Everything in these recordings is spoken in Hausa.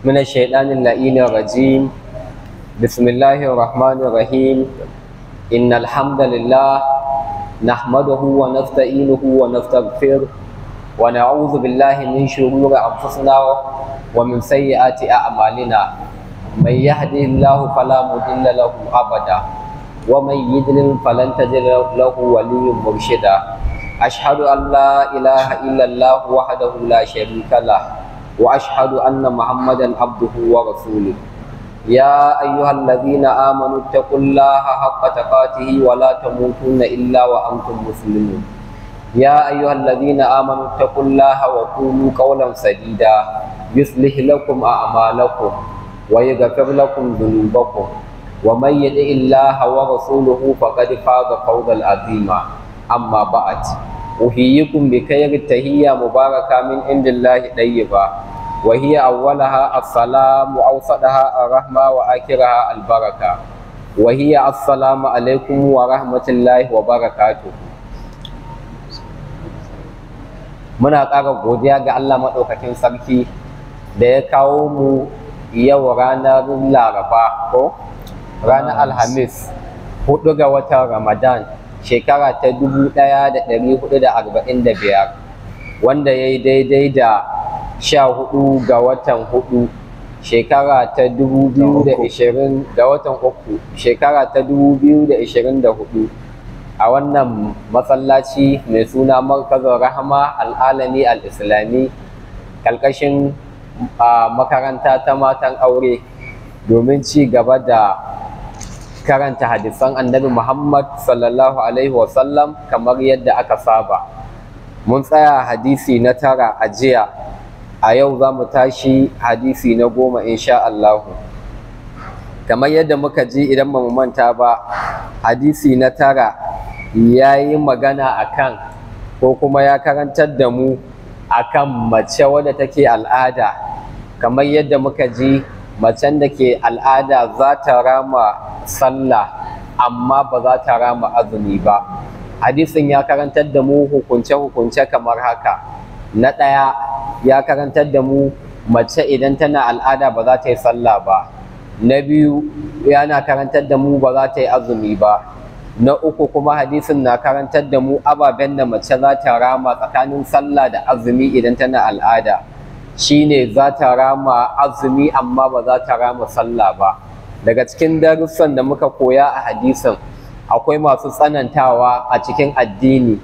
من الشيطان اللعين الرجيم بسم الله الرحمن الرحيم إن الحمد لله نحمده ونستعينه ونستغفره ونعوذ بالله من شرور أنفسنا ومن سيئات أعمالنا من يهده الله فلا مضل له أبدا ومن يضلل فلن تجد له ولي مرشدا أشهد أن لا إله إلا الله وحده لا شريك له وأشهد أن محمدا عبده ورسوله يا أيها الذين آمنوا اتقوا الله حق تقاته ولا تموتن إلا وأنتم مسلمون يا أيها الذين آمنوا اتقوا الله وقولوا قولا سديدا يصلح لكم أعمالكم ويغفر لكم ذنوبكم ومن يطع الله ورسوله فقد فاز فوزا عظيما أما بعد أحييكم بخير التحية مباركة من عند الله طيبة وهي أولها السلام وأوسطها الرحمة وآخرها البركة وهي السلام عليكم ورحمة الله وبركاته muna ƙara godiya ga Allah maɗaukakin sarki da ya kawo mu yau ranar laraba ko ranar alhamis hudu ga watan ramadan shekara ta dubu ɗaya da ɗari hudu da arba'in da biyar wanda ya yi daidai da sha hudu ga watan hudu shekara ta dubu biyu da ishirin ga watan uku shekara ta dubu biyu da ishirin da hudu a wannan masallaci mai suna markazin rahama al'alami al'islami ƙarƙashin makaranta ta matan aure domin ci gaba da karanta hadisan annabi muhammad sallallahu alaihi wasallam kamar yadda aka saba mun tsaya hadisi na tara a jiya a yau za mu tashi hadisi na goma insha Allahu kamar yadda muka ji idan ba mu manta ba hadisi na tara ya yi magana akan ko kuma ya karantar da mu akan mace wadda take al'ada kamar yadda muka ji macen da ke al'ada za ta rama sallah amma ba za ta rama azumi ba hadisin ya karantar da mu hukunce-hukunce kamar haka na ɗaya ya karantar da mu mace idan tana al'ada ba za ta yi sallah ba na biyu yana karantar da mu ba za ta yi azumi ba na uku kuma hadisin na karantar da mu ababen da mace za ta rama tsakanin sallah da azumi idan tana al'ada shine za ta rama azumi amma ba za ta rama sallah ba daga cikin darussan da muka koya a hadisin akwai masu tsanantawa a cikin addini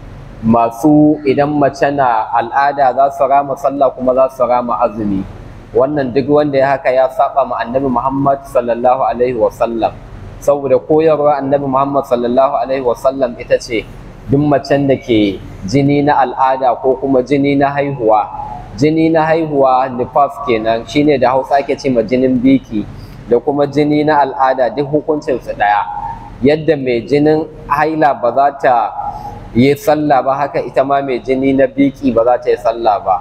masu idan mace na al'ada za su rama sallah kuma za su rama azumi wannan duk wanda ya haka ya saba ma annabi muhammad sallallahu alaihi wasallam saboda koyarwa annabi muhammad sallallahu alaihi wasallam ita ce duk macen da ke jini na al'ada ko kuma jini na haihuwa jini na haihuwa nifas kenan shine da hausa ake ce ma jinin biki da kuma jini na al'ada duk hukuncinsu ɗaya yadda mai jinin haila ba za ta yi sallah ba haka ita ma mai jini na biki ba za ta yi sallah ba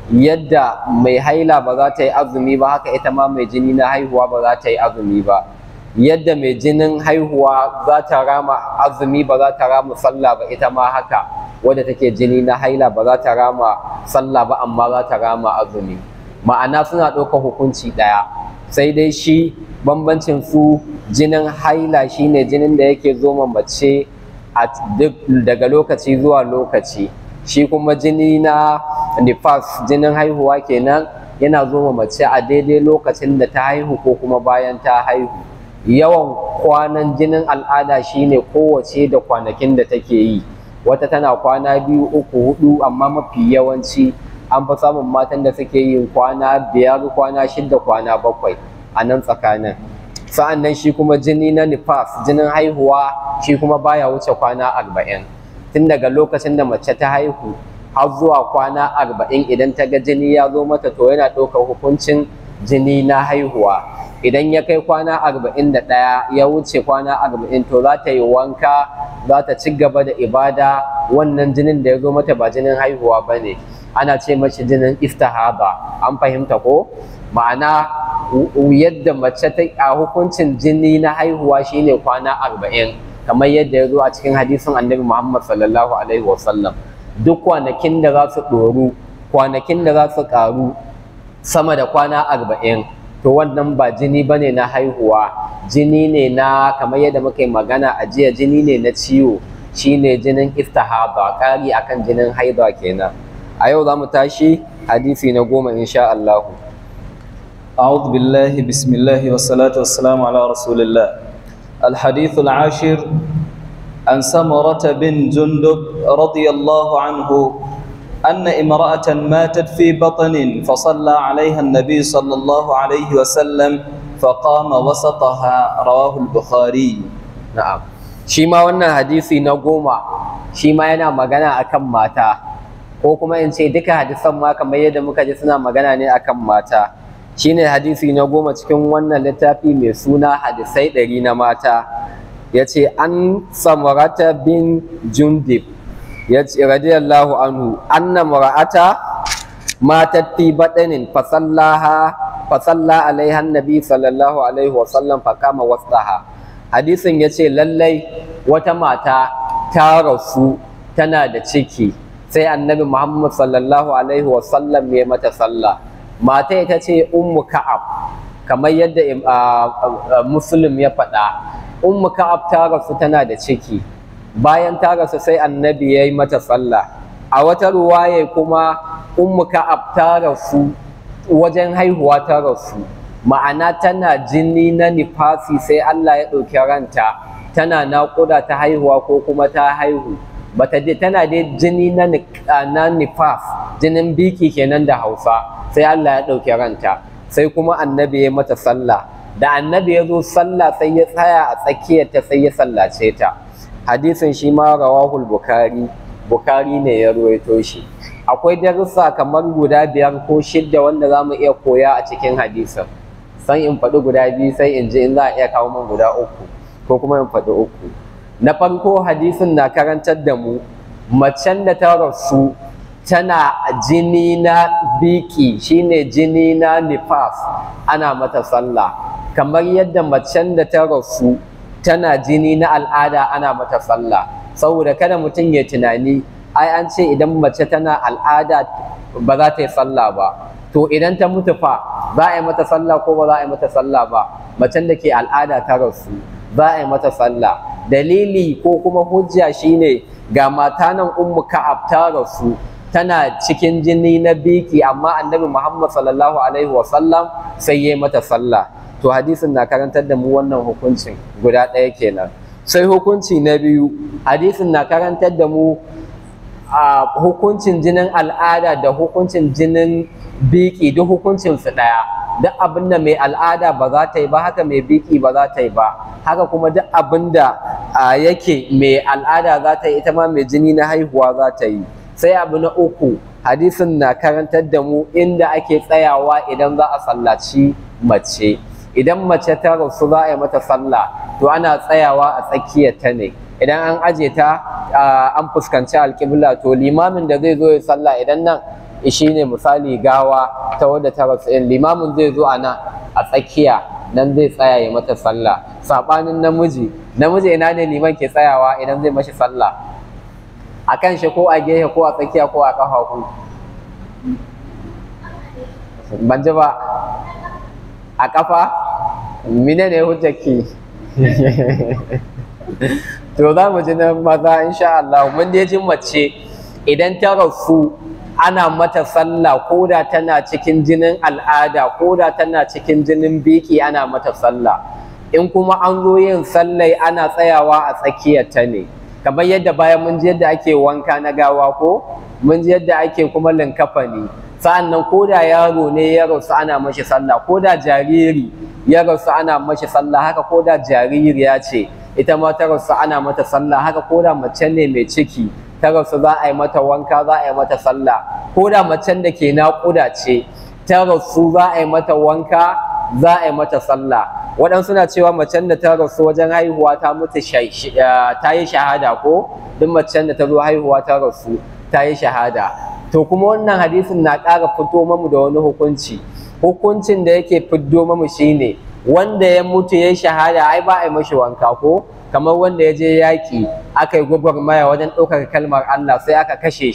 yadda mai haila ba za ta yi azumi ba haka ita ma mai jini na haihuwa ba za ta yi azumi ba yadda mai jinin haihuwa za ta rama azumi ba za ta rama sallah ba ita ma haka wadda take jini na haila ba za ta rama sallah ba amma za ta rama azumi ma'ana suna ɗaukar hukunci ɗaya sai dai shi bambancin su jinin haila shine jinin da yake zo mace a duk daga lokaci zuwa lokaci shi kuma jini na nifas jinin haihuwa kenan yana zo mace a daidai lokacin da ta haihu ko kuma bayan ta haihu yawan kwanan jinin al'ada shine kowace da kwanakin da take yi wata tana kwana biyu uku hudu amma mafi yawanci an fi samun matan da suke yin kwana biyar kwana shida kwana bakwai a nan tsakanin sa'an nan shi kuma jini na nifas jinin haihuwa shi kuma baya wuce kwana arba'in tun daga lokacin da mace ta haihu har zuwa kwana arba'in idan ta ga jini ya zo mata to yana ɗaukar hukuncin jini na haihuwa idan ya kai kwana arba'in da ɗaya ya wuce kwana arba'in to za ta yi wanka za ta ci gaba da ibada wannan jinin da ya zo mata ba jinin haihuwa ba ne ana ce mashi jinin istihaba an fahimta ko ma'ana yadda mace ta a hukuncin jini na haihuwa shine kwana arba'in kamar yadda ya zo a cikin hadisin annabi muhammad sallallahu alaihi wasallam duk kwanakin da za su ɗoru kwanakin da za su ƙaru sama da kwana arba'in to wannan ba jini ba ne na haihuwa jini ne na kamar yadda muka yi magana a jiya jini ne na ciwo shine jinin istihaba ƙari akan jinin haida kenan a yau za mu tashi hadisi na goma insha Allah أعوذ بالله بسم الله والصلاة والسلام على رسول الله الحديث العاشر عن سمرة بن جندب رضي الله عنه أن امرأة ماتت في بطن فصلى عليها النبي صلى الله عليه وسلم فقام وسطها رواه البخاري na'am shi ma wannan hadisi na goma shi ma yana magana akan mata ko kuma in ce duka hadisan ma kamar yadda muka ji suna magana ne akan mata shine hadisi na goma cikin wannan littafi mai suna hadisai ɗari na mata ya ce an samarata bin jundib ya ce radiyallahu anhu anna mara'ata matat fi baɗanin fasallaha fasalla alaiha nabi sallallahu alaihi wasallam fakama wasaha hadisin ya ce lallai wata mata ta rasu tana da ciki sai annabi muhammad sallallahu alaihi wasallam ya mata sallah mata ita ce ummu ka'ab kamar yadda muslim ya faɗa ummu ka'ab ta rasu tana da ciki bayan ta rasu sai annabi ya yi mata sallah a wata ruwaye kuma ummu ka'ab ta rasu wajen haihuwa ta rasu ma'ana tana jini na nifasi sai Allah ya ɗauki ranta tana naƙuda ta haihuwa ko kuma ta haihu bata je tana dai jini na na nifas jinin biki kenan da Hausa sai Allah ya ɗauki ranta sai kuma annabi ya mata sallah da annabi ya zo sallah sai ya tsaya a tsakiyarta sai ya sallace ta hadisin shi ma rawahul bukari bukari ne ya ruwaito shi akwai darussa kamar guda biyar ko shidda wanda za mu iya koya a cikin hadisin san in faɗi guda biyu sai in ji in za a iya kawo min guda uku ko kuma in faɗi uku na farko hadisin na karantar da mu macen da ta rasu tana jini na biki shine jini na nifas ana mata sallah kamar yadda macen da ta rasu tana jini na al'ada ana mata sallah saboda kada mutum ya tunani ai an ce idan mace tana al'ada ba za ta yi sallah ba to idan ta mutu fa za a yi mata sallah ko ba za a yi mata sallah ba macen da ke al'ada ta rasu za a yi mata sallah dalili ko kuma hujja shine ga mata nan ummu ka'ab ta rasu tana cikin jini na biki amma annabi muhammad sallallahu alaihi wasallam sai ya mata sallah to hadisin na karantar da mu wannan hukuncin guda ɗaya kenan sai hukunci na biyu hadisin na karantar da mu a hukuncin jinin al'ada da hukuncin jinin biki duk hukuncin su ɗaya duk abin da mai al'ada ba za ta yi ba haka mai biki ba za ta yi ba haka kuma duk abin da yake mai al'ada za ta yi ita ma mai jini na haihuwa za ta yi sai abu na uku hadisin na karantar da mu inda ake tsayawa idan za a sallaci mace idan mace ta rasu za a yi mata sallah to ana tsayawa a tsakiyar ta ne idan an aje ta an fuskanci alƙibla to limamin da zai zo ya sallah idan nan shi ne misali gawa ta wadda ta rasu in limamin zai zo a nan a tsakiya nan zai tsaya ya mata sallah saɓanin namiji namiji ina ne liman ke tsayawa idan zai mashi sallah a kan shi ko a gehe ko a tsakiya ko a ƙafafu ban ji ba a ƙafa mine ne hujjaki to za mu ji na maza insha Allah mun dai ji mace idan ta rasu ana mata sallah ko da tana cikin jinin al'ada ko da tana cikin jinin biki ana mata sallah in kuma an zo yin sallai ana tsayawa a tsakiyar ta ne kamar yadda bayan mun ji yadda ake wanka na gawa ko mun ji yadda ake kuma linkafani sa'an nan ko da yaro ne ya rasu ana mashi sallah ko da jariri ya rasu ana mashi sallah haka ko da jaririya ce ita ma ta rasu ana mata sallah haka ko da mace ne mai ciki ta rasu za a yi mata wanka za a yi mata sallah ko da macen da ke naƙuda ce ta rasu za a yi mata wanka za a yi mata sallah waɗansu na cewa macen da ta rasu wajen haihuwa ta mutu ta yi shahada ko duk macen da ta zo haihuwa ta rasu ta yi shahada to kuma wannan hadisin na ƙara fito mamu da wani hukunci hukuncin da yake fiddo mamu shine wanda ya mutu ya yi shahada ai ba a yi mashi wanka ko kamar wanda ya je yaƙi aka yi gwagwarmaya wajen ɗaukar kalmar Allah sai aka kashe shi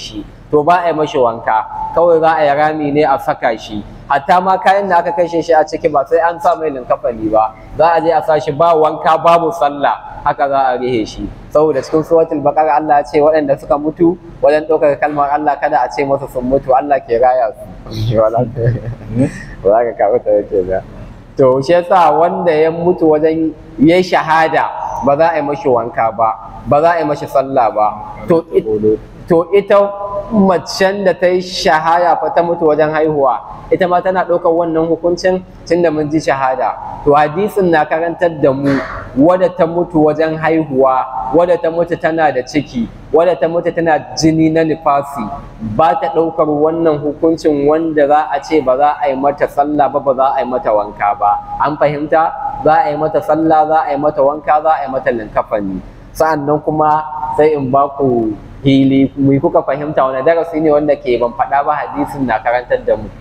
to ba a yi mashi wanka kawai za a yi rami ne a saka shi hatta ma kayan da aka kashe shi a ciki ba sai an sa mai linkafani ba za a je a sa shi ba wanka babu sallah haka za a rihe shi saboda cikin suratul baqara Allah ya ce waɗanda suka mutu wajen ɗaukar kalmar Allah kada a ce masu sun mutu Allah ke raya su wala ba za ka kawo ta yake ba to shi yasa wanda ya mutu wajen yayi shahada ba za a yi mashi wanka ba ba za a yi mashi sallah ba to to ita macen da ta yi shahada fa ta mutu wajen haihuwa ita ma tana ɗaukar wannan hukuncin tun da mun ji shahada to hadisin na karantar da mu wadda ta mutu wajen haihuwa wadda ta mutu tana da ciki wadda ta mutu tana jini na nifasi ba ta ɗaukar wannan hukuncin wanda za a ce ba za a yi mata sallah ba ba za a yi mata wanka ba an fahimta za a yi mata sallah za a yi mata wanka za a yi mata linkafani sa'an nan kuma sai in ba ku hili mu kuka fahimta wani darasi ne wanda ke ban faɗa ba hadisin na karantar da mu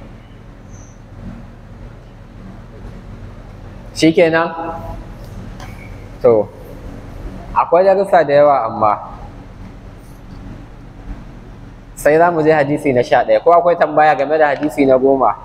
shikenan to akwai darussa da yawa amma sai za mu je hadisi na sha ɗaya ko akwai tambaya game da hadisi na goma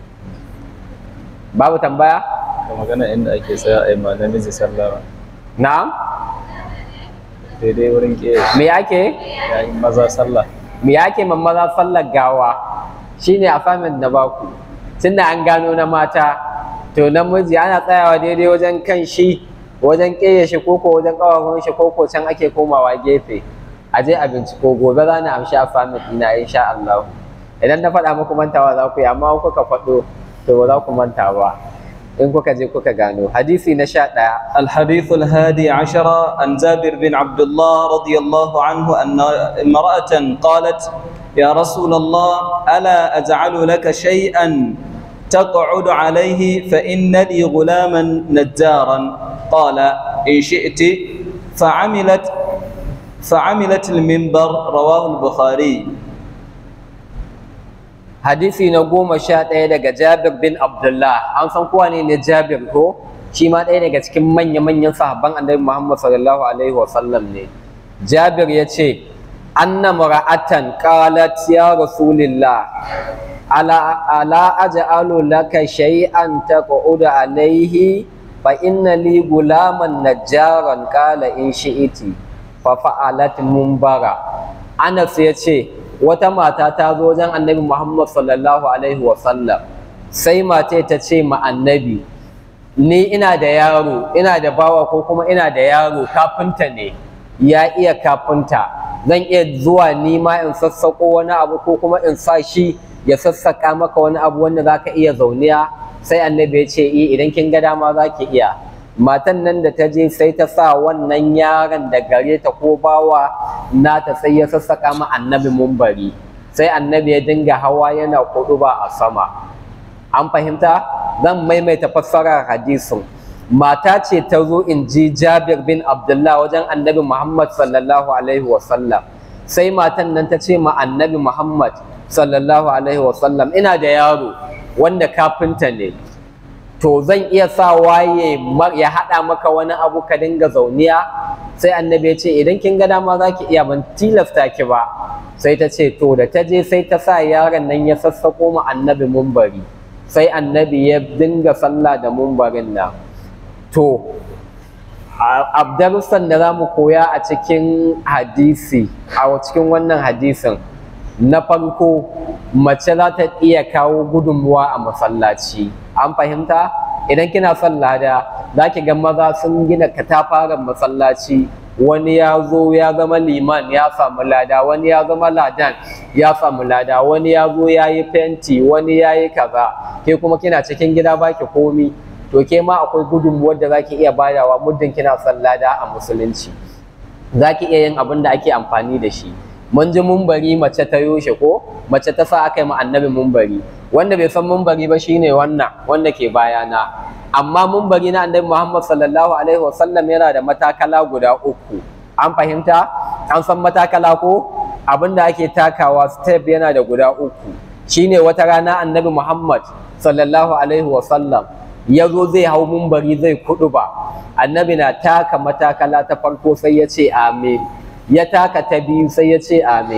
babu tambaya da magana inda ake tsaya a yi ma namiji sallama na'am daidai wurin ke me ake yayin maza sallah me ake man maza sallar gawa shine assignment na baku tunda an gano na mata to namiji ana tsayawa daidai wajen kan shi wajen ƙeye shi koko wajen ƙawahun shi koko can ake komawa gefe a je a binciko gobe za na amshi assignment ina insha Allah idan na faɗa muku mantawa za ku yi amma kuka faɗo to ba za ku manta ba in kuka je kuka gano hadisi na sha ɗaya الحديث الهادي عشر عن جابر بن عبد الله رضي الله عنه أن امرأة قالت يا رسول الله ألا أجعل لك شيئا تقعد عليه فإن لي غلاما نجارا قال إن شئت فعملت فعملت المنبر رواه البخاري hadisi na goma sha ɗaya daga Jabir bin Abdullah an san kowa ne ne Jabir ko shi ma ɗaya daga cikin manya-manyan sahabban annabi Muhammad sallallahu alaihi wasallam ne Jabir ya ce anna mara'atan qalat ya rasulillah ala ala aj'alu laka shay'an taq'udu alaihi fa inna li gulaman najjaran qala in shi'iti fa fa'alat mumbara Anas ya ce wata mata ta zo wajen annabi Muhammad sallallahu alaihi wasallam sai mata ta ce ma annabi ni ina da yaro ina da bawa ko kuma ina da yaro kafinta ne ya iya kafinta zan iya zuwa ni ma in sassaƙo wani abu ko kuma in sa shi ya sassaƙa maka wani abu wanda za ka iya zauniya sai annabi ya ce i idan kin ga dama za ki iya matan nan da ta je sai ta sa wannan yaron da gare ta ko bawa nata sai ya sassaƙa ma annabi mumbari sai annabi ya dinga hawa yana ba a sama an fahimta zan maimaita fassarar hadisin mata ce ta zo in ji jabir bin abdullah wajen annabi muhammad sallallahu alaihi wasallam sai matan nan ta ce ma annabi muhammad sallallahu alaihi wasallam ina da yaro wanda kafinta ne to zan iya sa waye ya haɗa maka wani abu ka dinga zauniya sai annabi ya ce idan kin ga dama za ki iya ban tilasta ki ba sai ta ce to da ta je sai ta sa yaron nan ya sassaƙo ma annabi mumbari sai annabi ya dinga sallah da mumbarin nan to abdarussan da za mu koya a cikin hadisi a cikin wannan hadisin na farko mace za ta iya kawo gudunmuwa a masallaci an fahimta idan kina son lada za ki ga maza sun gina katafaren masallaci wani ya zo ya zama liman ya samu lada wani ya zama ladan ya samu lada wani ya zo ya yi fenti wani ya yi kaza ke kuma kina cikin gida baki komi to ke ma akwai gudunmuwar da za ki iya badawa muddin kina son lada a musulunci za ki iya yin abin da ake amfani da shi mun ji mumbari mace ta yoshe ko mace ta sa aka yi ma annabi mumbari wanda bai san mumbari ba shine wannan wanda ke bayana amma mumbari na annabi Muhammad sallallahu alaihi wasallam yana da matakala guda uku an fahimta an san matakala ko abinda ake takawa step yana da guda uku shine wata rana annabi Muhammad sallallahu alaihi wasallam ya zo zai hau mumbari zai kudu ba annabi na taka matakala ta farko sai ya ce amin ya taka ta biyu sai ya ce amin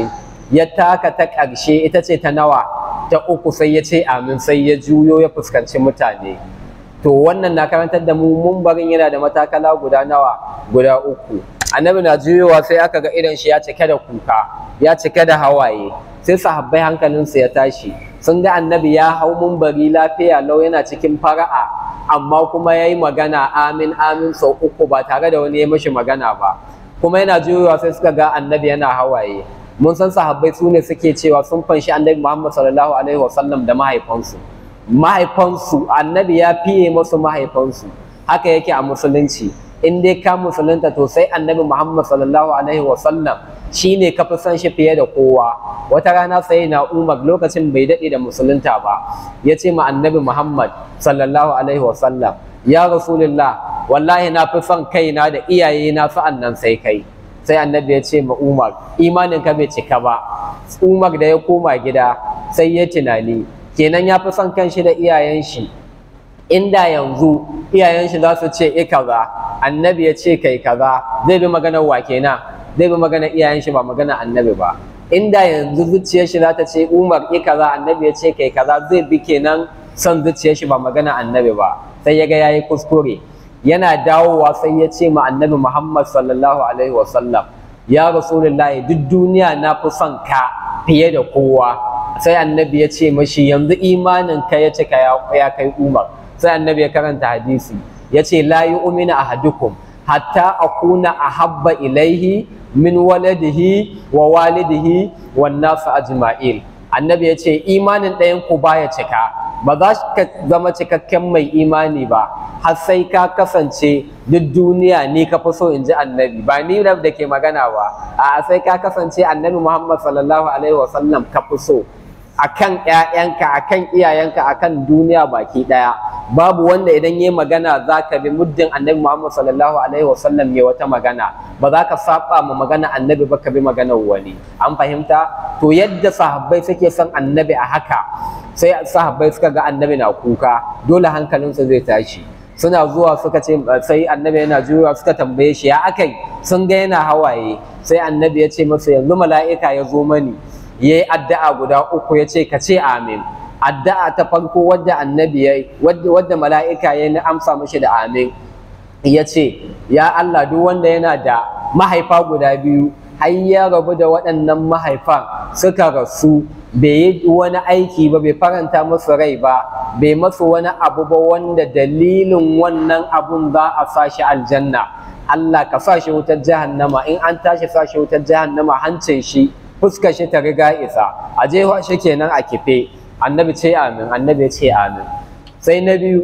ya taka ta ƙarshe ita ce ta nawa ta uku sai ya ce amin sai ya juyo ya fuskanci mutane to wannan na karantar da mu mumbarin yana da matakala guda nawa guda uku annabi na juyowa sai aka ga idan shi ya cike da kuka ya cike da hawaye sai sahabbai hankalinsu ya tashi sun ga annabi ya hau mumbari lafiya lau yana cikin fara'a amma kuma ya yi magana amin amin sau uku ba tare da wani ya mashi magana ba kuma yana juyowa sai suka ga annabi yana hawaye mun san sahabbai su ne suke cewa sun fanshi annabi muhammad sallallahu alaihi wasallam da mahaifansu mahaifansu annabi ya fiye masu mahaifansu haka yake a musulunci in dai ka musulunta to sai annabi muhammad sallallahu alaihi wasallam shi ne ka fi son shi fiye da kowa wata rana sai na umar lokacin bai daɗe da musulunta ba ya ce ma annabi muhammad sallallahu alaihi wasallam ya rasulullah wallahi na fi son kaina da iyayena sa'an nan sai kai sai annabi ya ce ma umar imanin ka bai cika ba umar da ya koma gida sai ya tunani kenan ya fi son kanshi da iyayen shi inda yanzu iyayen shi za su ce e kaza annabi ya ce kai kaza zai bi maganar wa kenan zai bi maganar iyayen shi ba maganar annabi ba inda yanzu zuciyar shi za ta ce umar e kaza annabi ya ce kai kaza zai bi kenan son zuciyar shi ba maganar annabi ba sai ya ga yayi kuskure yana dawowa sai ya ce ma annabi muhammad sallallahu alaihi wasallam ya rasulullahi duk duniya na fi son ka fiye da kowa sai annabi ya ce mashi yanzu imanin ka ya cika ya kai umar sai annabi ya karanta hadisi ya ce la yu'minu ahadukum hatta akuna ahabba ilaihi min waladihi wa walidihi wan nasu ajma'il annabi ya ce imanin ɗayan ku baya cika ba za ka zama cikakken mai imani ba har sai ka kasance duk duniya ni ka fi so in ji annabi ba ni da ke magana ba a sai ka kasance annabi muhammad sallallahu alaihi wasallam ka fi so akan ƴaƴanka akan iyayenka akan duniya baki ɗaya babu wanda idan yayi magana za ka bi muddin annabi Muhammad sallallahu alaihi wasallam ya wata magana ba za ka saba ma magana annabi ba ka bi maganar wani an fahimta to yadda sahabbai suke son annabi a haka sai sahabbai suka ga annabi na kuka dole hankalinsu zai tashi suna zuwa suka ce sai annabi yana juyawa suka tambaye shi ya akai sun ga yana hawaye sai annabi ya ce masa yanzu mala'ika ya zo mani ya yi addu'a guda uku ya ce ka ce amin addu'a ta farko wadda annabi ya yi wadda mala'ika ya yi amsa mashi da amin ya ce ya Allah duk wanda yana da mahaifa guda biyu har ya rabu da waɗannan mahaifan suka rasu bai yi wani aiki ba bai faranta musu rai ba bai masu wani abu ba wanda dalilin wannan abun za a sa shi aljanna Allah ka sa shi wutar jahannama in an tashi sa shi wutar jahannama hancin shi fuskar shi ta riga isa a jefa shi kenan a kife annabi ce amin annabi ya ce amin sai na biyu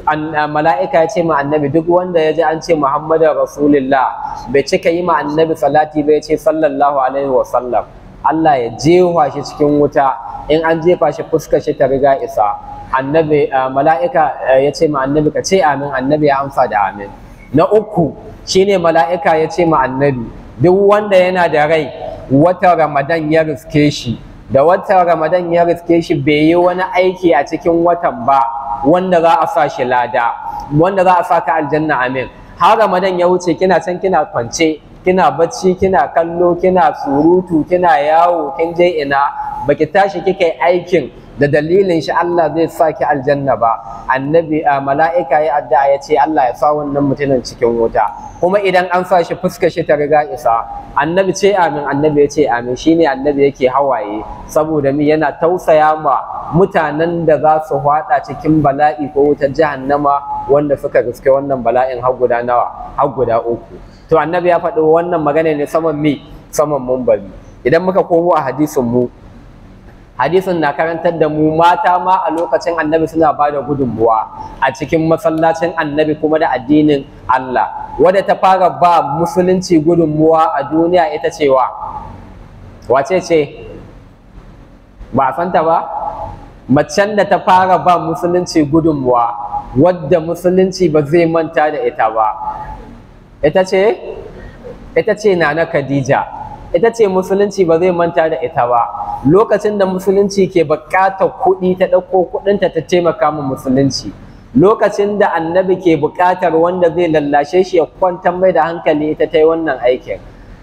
mala'ika ya ce ma annabi duk wanda ya ji an ce muhammadu rasulullah bai cika yi ma annabi salati bai ce sallallahu alaihi wa sallam Allah ya jefa shi cikin wuta in an jefa shi fuskar shi ta riga isa annabi mala'ika ya ce ma annabi ka ce amin annabi ya amsa da amin na uku shine mala'ika ya ce ma annabi duk wanda yana da rai wata ramadan ya riske shi da watan ramadan ya riske shi bai yi wani aiki a cikin watan ba wanda za a sa shi lada wanda za a sa ka aljanna amin har ramadan ya wuce kina can kina kwance kina bacci kina kallo kina surutu kina yawo kin je ina baki tashi kika yi aikin da dalilin shi Allah zai sa ki aljanna ba annabi a mala'ika ya addu'a ya ce Allah ya sa wannan mutumin cikin wuta kuma idan an sa shi fuskar shi ta riga isa annabi ce amin annabi ya ce amin shine annabi yake hawaye saboda mi yana tausaya ma mutanen da za su hwada cikin bala'i ko wutar jahannama wanda suka riske wannan bala'in har guda nawa har guda uku to annabi ya faɗi wannan magana ne saman mi saman mumbari idan muka komo a hadisin mu hadisin na karantar da mu mata ma a lokacin annabi suna ba da gudunmuwa a cikin masallacin annabi kuma da addinin Allah wadda ta fara ba musulunci gudunmuwa a duniya ita cewa wace ce ba a santa ba macen da ta fara ba musulunci gudunmuwa wadda musulunci ba zai manta da ita ba ita ce ita ce nana khadija ita ce musulunci ba zai manta da ita ba lokacin da musulunci ke buƙatar kuɗi ta ɗauko kuɗinta ta taimaka ma musulunci lokacin da annabi ke buƙatar wanda zai lallashe shi ya kwantar mai da hankali ita ta yi wannan aikin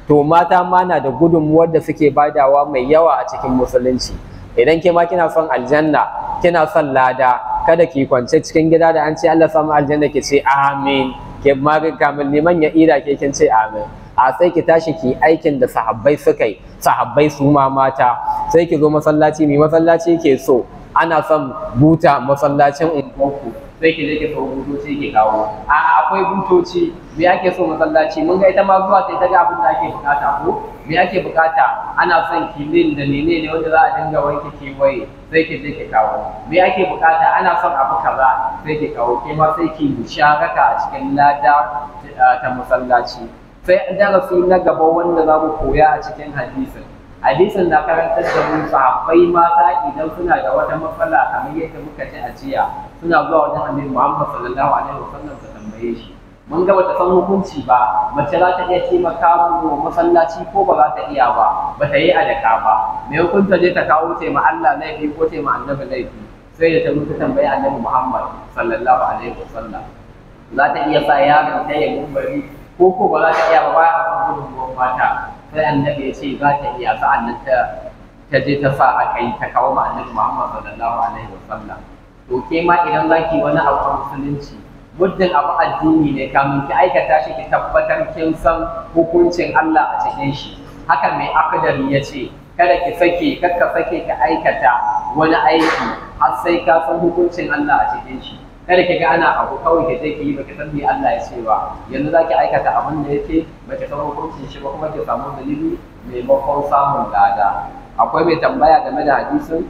to mata ma na da gudunmuwar da suke badawa mai yawa a cikin musulunci idan ke ma kina son aljanna kina son lada kada ki kwance cikin gida da an ce Allah samu aljanna ki ce amin ke ma kamar liman ya ira ke kin ce amin a sai ki tashi ki aikin da sahabbai suka yi sahabbai su ma mata sai ki zo masallaci mai masallaci ke so ana son buta masallacin unguwarku sai ki je ki sau butoci ki kawo a akwai butoci me ake so masallaci mun ga ita ma zuwa sai ta ga abin da ake bukata ko me ake bukata ana son kilin da menene wanda za a dinga wanke kewaye sai ki je ki kawo me ake bukata ana son abu kaza sai ki kawo ke ma sai ki musharaka a cikin lada ta masallaci sai darasi na gaba wanda za mu koya a cikin hadisin hadisin na karantar da mu sahabbai mata idan suna da wata matsala kamar yadda muka ji a jiya suna zuwa wajen annabi Muhammad sallallahu alaihi wasallam su tambaye shi mun ga bata san hukunci ba mace za ta iya taimaka mu masallaci ko ba za ta iya ba ba ta yi adaka ba me hukunta je ta kawo ce ma Allah laifi ko ce ma annabi laifi sai da ta mutu tambayi annabi Muhammad sallallahu alaihi wasallam za ta iya sa yaron ta ya gumbari ko ko ba za ta iya ba ba a kan gudunmuwan mata sai annabi ya ce za ta iya sa'an nan ta ta je ta sa aka yi ta kawo ma annabi Muhammad sallallahu alaihi wasallam to ke ma idan za ki wani abu a musulunci muddin abu addini ne kamun ki aikata shi ki tabbatar kin san hukuncin Allah a cikin shi haka mai akadari ya ce kada ki sake kakka sake ka aikata wani aiki har sai ka san hukuncin Allah a cikin shi kada ki ga ana abu kawai ki je ki yi baki san me Allah ya ce ba yanzu za ki aikata abin da yake baki san hukuncin shi ba kuma ki samu dalili maimakon samun lada akwai mai tambaya game da hadisin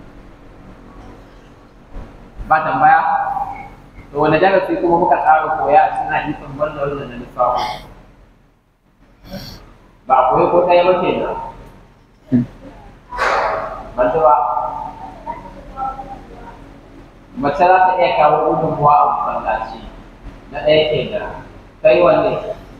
ba tambaya to wani darasi kuma muka tsara koya a cikin hadisin banda wannan na lissafi ba a koyi ko ɗaya ba kenan ban ba mace za ta iya kawo gudunmuwa a masallaci na ɗaya kenan kai wanne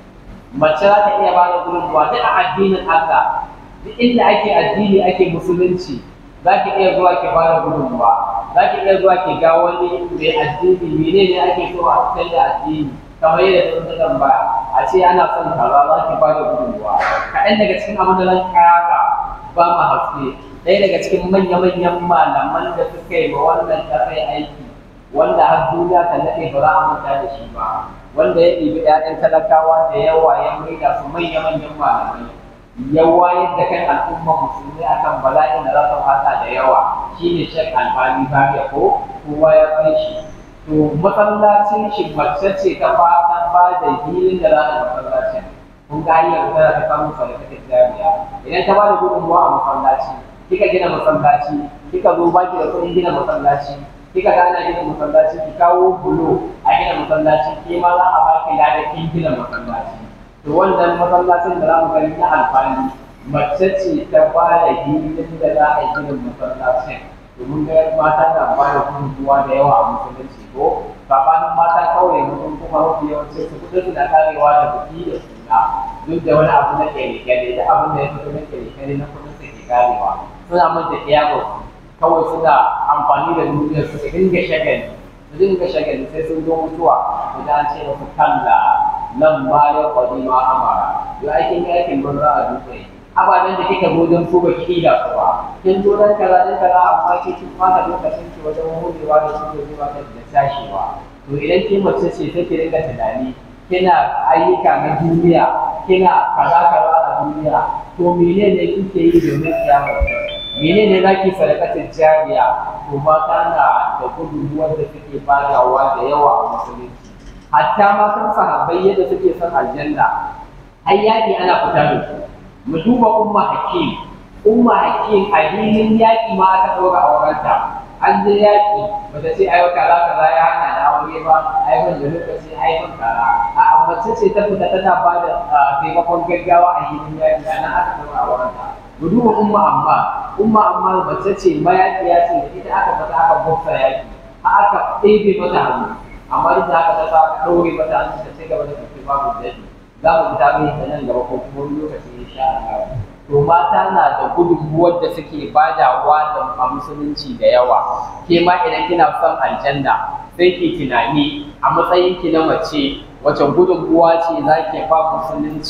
mace za ta iya ba da gudunmuwa duk a addinin Allah duk inda ake addini ake musulunci za ki iya zuwa ki ba da gudunmuwa za ki iya zuwa ki ga wani mai addini mene ne ake so a cikin da addini kamar yadda sun ta tambaya a ce ana son kaza za ki ba da gudunmuwa kaɗan daga cikin abin da zan ƙara ba mu haske ɗaya daga cikin manya-manyan malaman da suka yi ma wannan ƙasar aiki wanda har duniya ta naɗe ba za a manta da shi ba wanda ya ɗibi ‘ya'yan talakawa da yawa ya maida su manya-manyan malamai ya wayar da kan al'ummar musulmi akan bala'in da za su fata da yawa shine shek albani bariya ko kowa ya san shi to masallacin shi mace ce ta fata ba da hilin da za a masallacin kun ga hanyar da ta samu sadakatin jami'a idan ta ba da gudunmuwa a masallaci kika gina masallaci kika zo baki da kuɗin gina masallaci kika ga ana gina masallaci ki kawo bulo a gina masallaci ke ma za a baki lada kin gina masallaci to wannan masallacin da za mu gani na alfani mace ce ta ba da hilin da za a gina masallacin domin ga mata na ba da gudunmuwa da yawa a musulunci ko sabanin mata kawai mutum kuma mafi yawanci su kudin su na karewa da buki da suna duk da wani abu na kyale-kyale da abin da ya fito na kyale-kyale na kudin su ke karewa suna manta iyabo kawai suna amfani da duniyar su dinga shagali su dinga shagali sai sun zo mutuwa idan an ce musu kalla nan ma ya kwadi ma amara yau aikin aikin banza a dutse ababen da kika zo don su ba ki ida su ba kin zo dan kaza dan kaza amma ki kin fata lokacin ki wajen hudewa da su da zuwa da tashiwa to idan ki mace ce take dinga tunani kina ayyuka na duniya kina kaza kaza a duniya to menene kike yi domin kiyama menene zaki sadakatin jariya to mata na da gudunmuwar da suke badawa da yawa a musulunci hatta matan sahabbai yadda suke son aljanna har yaƙi ana fita da su mu duba umma hakim umma hakim a filin yaƙi ma aka ɗaura aurenta an je yaƙi bata ce ai kaza kaza ya hana da aure ba ai ban da lokaci ai ban kaza a mace ce ta fita tana ba da taimakon gaggawa a filin yaƙi ana aka ɗaura aurenta mu duba umma amma umma amma mace ce mayaƙiya ce da ita aka fita aka buksa yaƙi aka ɗebe mata hannu amma duk da haka ta sa aka ɗaure mata hannu ta ci gaba da tafi babu daɗi za mu fita mai ta nan gaba ko kuma wani lokaci insha Allah to mata na da gudunmuwar da suke badawa da a musulunci da yawa ke ma idan kina son aljanna sai ki tunani a matsayin ki na mace wace gudunmuwa ce za ki ba musulunci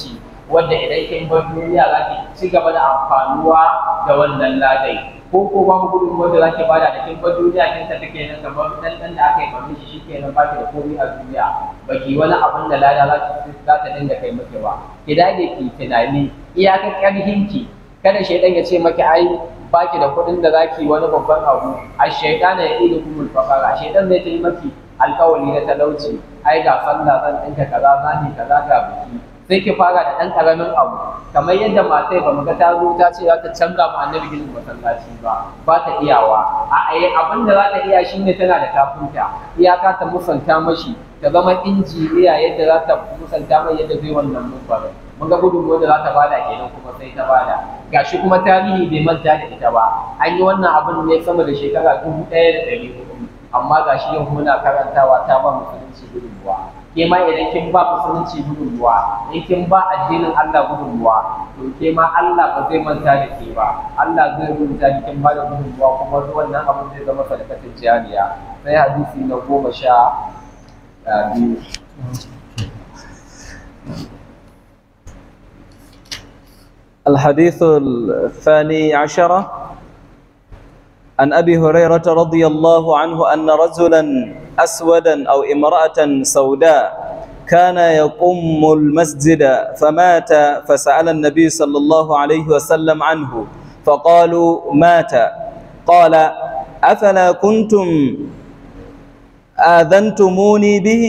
wanda idan kin bar duniya za ki ci gaba da amfanuwa da wannan ladai ko ko babu gudun wanda za ki bada da kin bar duniya kin tafi kenan kamar dan dan da aka yi mamin shi shikenan ba ki da komai a duniya ba ki wani abin da lada za ki za ta dinga kai maki ba ki dage ki tunani iyakar karhinki kada shaidan ya ce maki ai baki da kuɗin da zaki wani babban abu a shaidana ya ido kumul fakara shaidan zai ta yi maki alkawari na talauci ai ga sallah zan ɗinka kaza zani kaza ga biki sai ki fara da ɗan ƙaramin abu kamar yadda matai ba mu ga ta zo ta ce za ta canza mu annabi ginin masallaci ba ba ta iyawa a ai abin da za ta iya shine tana da kafinta iyaka ta musanta mashi ta zama injiniya yadda za ta musanta mai yadda zai wannan mumbarin mun ga gudunmuwar da za ta bada kenan kuma sai ta bada gashi kuma tarihi bai manta da ita ba an yi wannan abin ne sama da shekara dubu ɗaya da ɗari hudu amma gashi yau muna karantawa ta ba musulunci gudunmuwa ke ma idan kin ba musulunci gudunmuwa in kin ba addinin Allah gudunmuwa to ke ma Allah ba zai manta da ke ba Allah zai rubuta ki kin ba da gudunmuwa kuma wannan abin zai zama sadakatin jariya sai hadisi na goma sha biyu الحديث الثاني عشر عن أبي هريرة رضي الله عنه أن رجلا أسودا أو امرأة سوداء كان يقوم المسجد فمات فسأل النبي صلى الله عليه وسلم عنه فقالوا مات قال أفلا كنتم آذنتموني به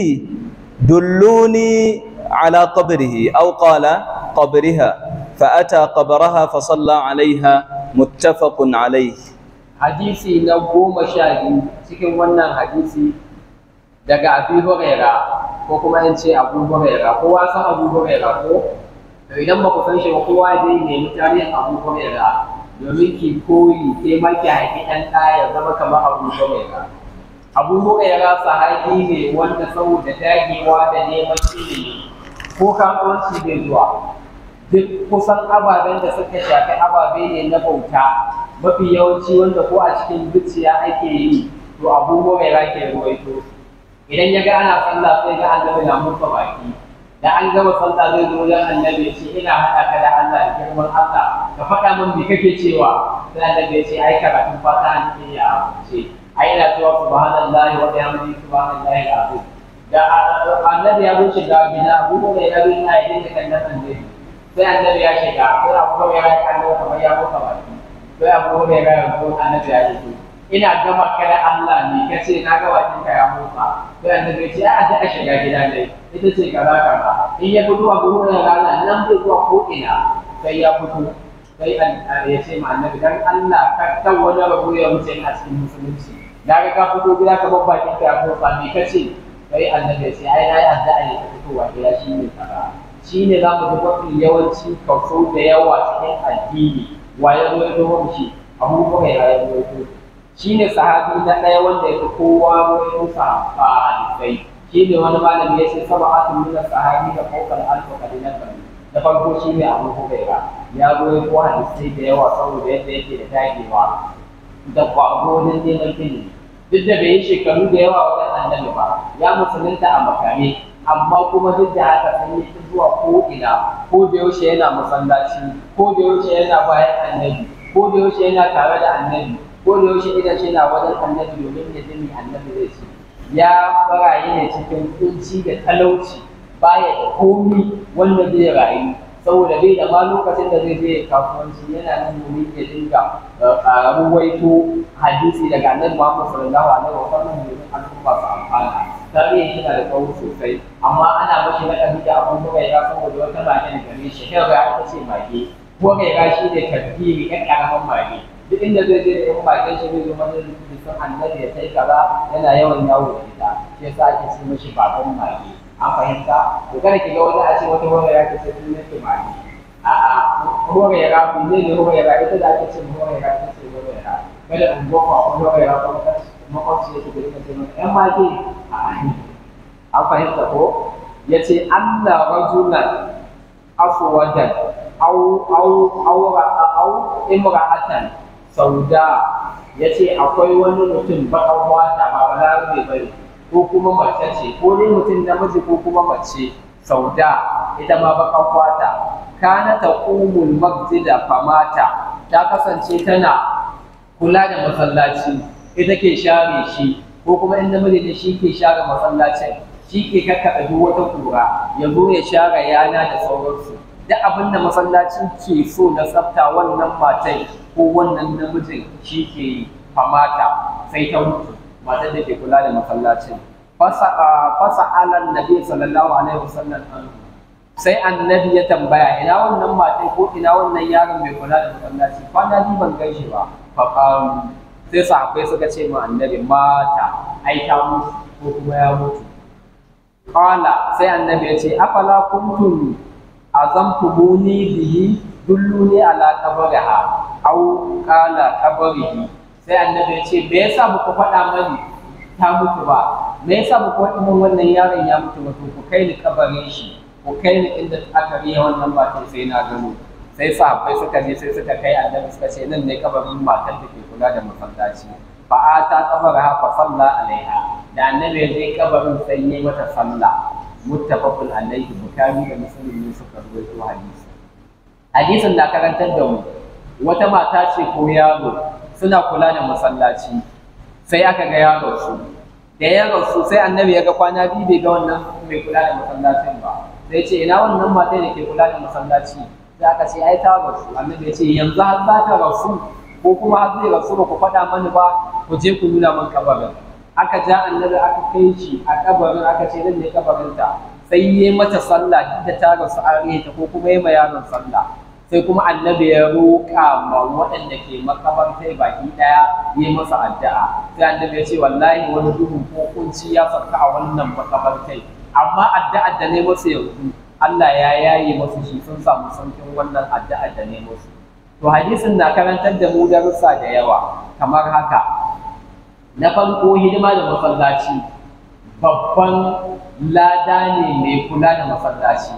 دلوني على قبره أو قال قبرها فأتى قبرها فصلى عليها متفق عليه hadisi na goma sha biyu cikin wannan hadisi daga abu huraira ko kuma in ce abu huraira kowa san abu huraira ko to idan ba ku san shi ba kowa zai nemi tarihin abu huraira domin ki koyi ke ma ki haifi ɗan ɗaya ya zama kamar abu huraira abu huraira sahabi ne wanda saboda dagewa da neman ilimi ko kasuwanci bai zuwa duk kusan ababen da suka shafi ababe ne na bauta mafi yawanci wanda ko a cikin zuciya ake yi to abu huraira ke ruwaito idan ya ga ana sallah sai ga annabi na musa baki da an gama sallah zai zo wajen annabi ce ina haɗa ka da Allah da girman Allah ka faɗa min me kake cewa sai annabi ya ce ai karatun fata ne ya ce ai ina cewa subhanallahi wa bihamdihi subhanallahi alazim da annabi ya wuce ga gida abu huraira bai ina yin da kan annabi sai annabi ya shiga sai abu huraira ya kallo kamar ya musa baki sai abu huraira ya zo annabi ya ce ina gama kada Allah ne ka ce na ga bakin ka ya motsa sai annabi ce a ta shiga gida ne ita ce kaza kaza in ya fito a gurin da rana nan bai zuwa ko ina sai ya fito sai ya ce ma annabi dan Allah ka kan wani rabu ya wuce a cikin musulunci da ga ka fito gida ka babba bakin ka ya motsa me ka ce sai annabi ya ce ai na yi addu'a ne ka fitowa gida shi ne kaza shi ne za mu ga mafi yawanci kaso da yawa cikin addini wa ya zo ya zo shi abubuwa ya zo ya shi ne sahabi na ɗaya wanda ya fi kowa wurin sa a hadisai shi ne wani malami ya ce saba atun nuna sahabi da kokar alfa kalilan bari da farko shi ne abu huraira ya zo ya ko hadisai da yawa saboda yadda yake da dagewa da kwagonin neman ilimi duk da bai yi shekaru da yawa wajen annabi ba ya musulunta a makare amma kuma duk da haka sun yi zuwa ko ina ko da yaushe yana masallaci ko da yaushe yana bayan annabi ko da yaushe yana tare da annabi ko da yaushe idan shi na wajen annabi domin ya ji annabi zai ce ya barayi ne cikin kunci da talauci baya da komi wanda zai rayu saboda bai da ma lokacin da zai je kasuwanci yana nan domin ya dinga ruwaito hadisi daga annabi Muhammad sallallahu alaihi wa sallam domin al'umma su amfana tarihi yana da tsawo sosai amma ana mashi na kabila abun da ya saboda wata mage da gare shi kai ga ita ce mage ko kai ga shi ne tafsiri ɗan ƙaramin mage duk inda zai je da yan bakin shi zai zo mana da sun annabi ya kai kaza yana yawan yawo da ita shi yasa ake ce mishi baban mage an fahimta to kada ki ga wani a ce wata hore ya ce sai sun yake mage a'a hore ya rafi ne ne hore ya rafi ita da ake ce hore ya rafi ce hore ya rafi kada in go fa hore ya rafi makwabci ya ce da ita ce mata yan mage a'a an fahimta ko ya ce Allah rajulan aswadan au au au au imra'atan sauda ya ce akwai wani mutum baƙar wata ba balarabe ba ne ko kuma mace ce ko dai mutum namiji ko kuma mace sauda ita ma baƙar wata kana taqumul masjida famata ta kasance tana kula da masallaci ita ke share shi ko kuma in namiji ne shi ke share masallacin shi ke kakkaɓe duk wata kura ya zo ya share yana da sauransu duk abin da masallaci ke so na tsafta wannan matai ko wannan namijin shi ke yi famata sai ta mutu matar da ke kula da masallacin fasa alan nabi sallallahu alaihi wasallam sai annabi ya tambaya ina wannan matai ko ina wannan yaron mai kula da masallaci kwana biyu ban gaishe ba faƙaru sai sahabbai suka ce ma annabi mata ai ta mutu ko kuma ya mutu qala sai annabi ya ce afala kuntum azamtumuni bihi dulluni ala qabriha aw qala qabrihi sai annabi ya ce me yasa muku faɗa mani ta mutu ba me yasa muku faɗa min wannan yaron ya mutu ba to ku kai ni kabarin shi ku kai ni inda aka riya wannan matan sai na gano sai sahabbai suka je sai suka kai annabi suka ce nan ne kabarin matar da ke kula da masallaci fa ata qabaraha fa salla alaiha da annabi ya je kabarin sai yayi mata sallah muttafaqun alaihi bukhari da muslim ne suka rawaito hadisi hadisin da karantar da mu wata mata ce ko yaro suna kula da masallaci sai aka ga yaro su da ya rasu sai annabi ya ga kwana biyu bai ga wannan mai kula da masallacin ba sai ce ina wannan mata da ke kula da masallaci sai aka ce ai ta rasu annabi ya ce yanzu har za ta rasu ko kuma har zai rasu ba ku faɗa mani ba ku je ku nuna min kabarin aka ja annabi aka kai shi a kabarin aka ce nan ne kabarinta sai yi mata sallah duk da ta rasu an ta ko kuma yi ma yaron sallah sai kuma annabi ya roƙa ma waɗanda ke makabartai baki ɗaya yi masa addu'a sai annabi ya ce wallahi wani duhu ko kunci ya sauka a wannan makabartai amma addu'ar da ne masa yanzu Allah ya yaye masu shi sun samu saukin wannan addu'ar da ne musu to hadisin na karantar da mu darussa da yawa kamar haka na farko hidima da masallaci babban lada ne mai kula da masallaci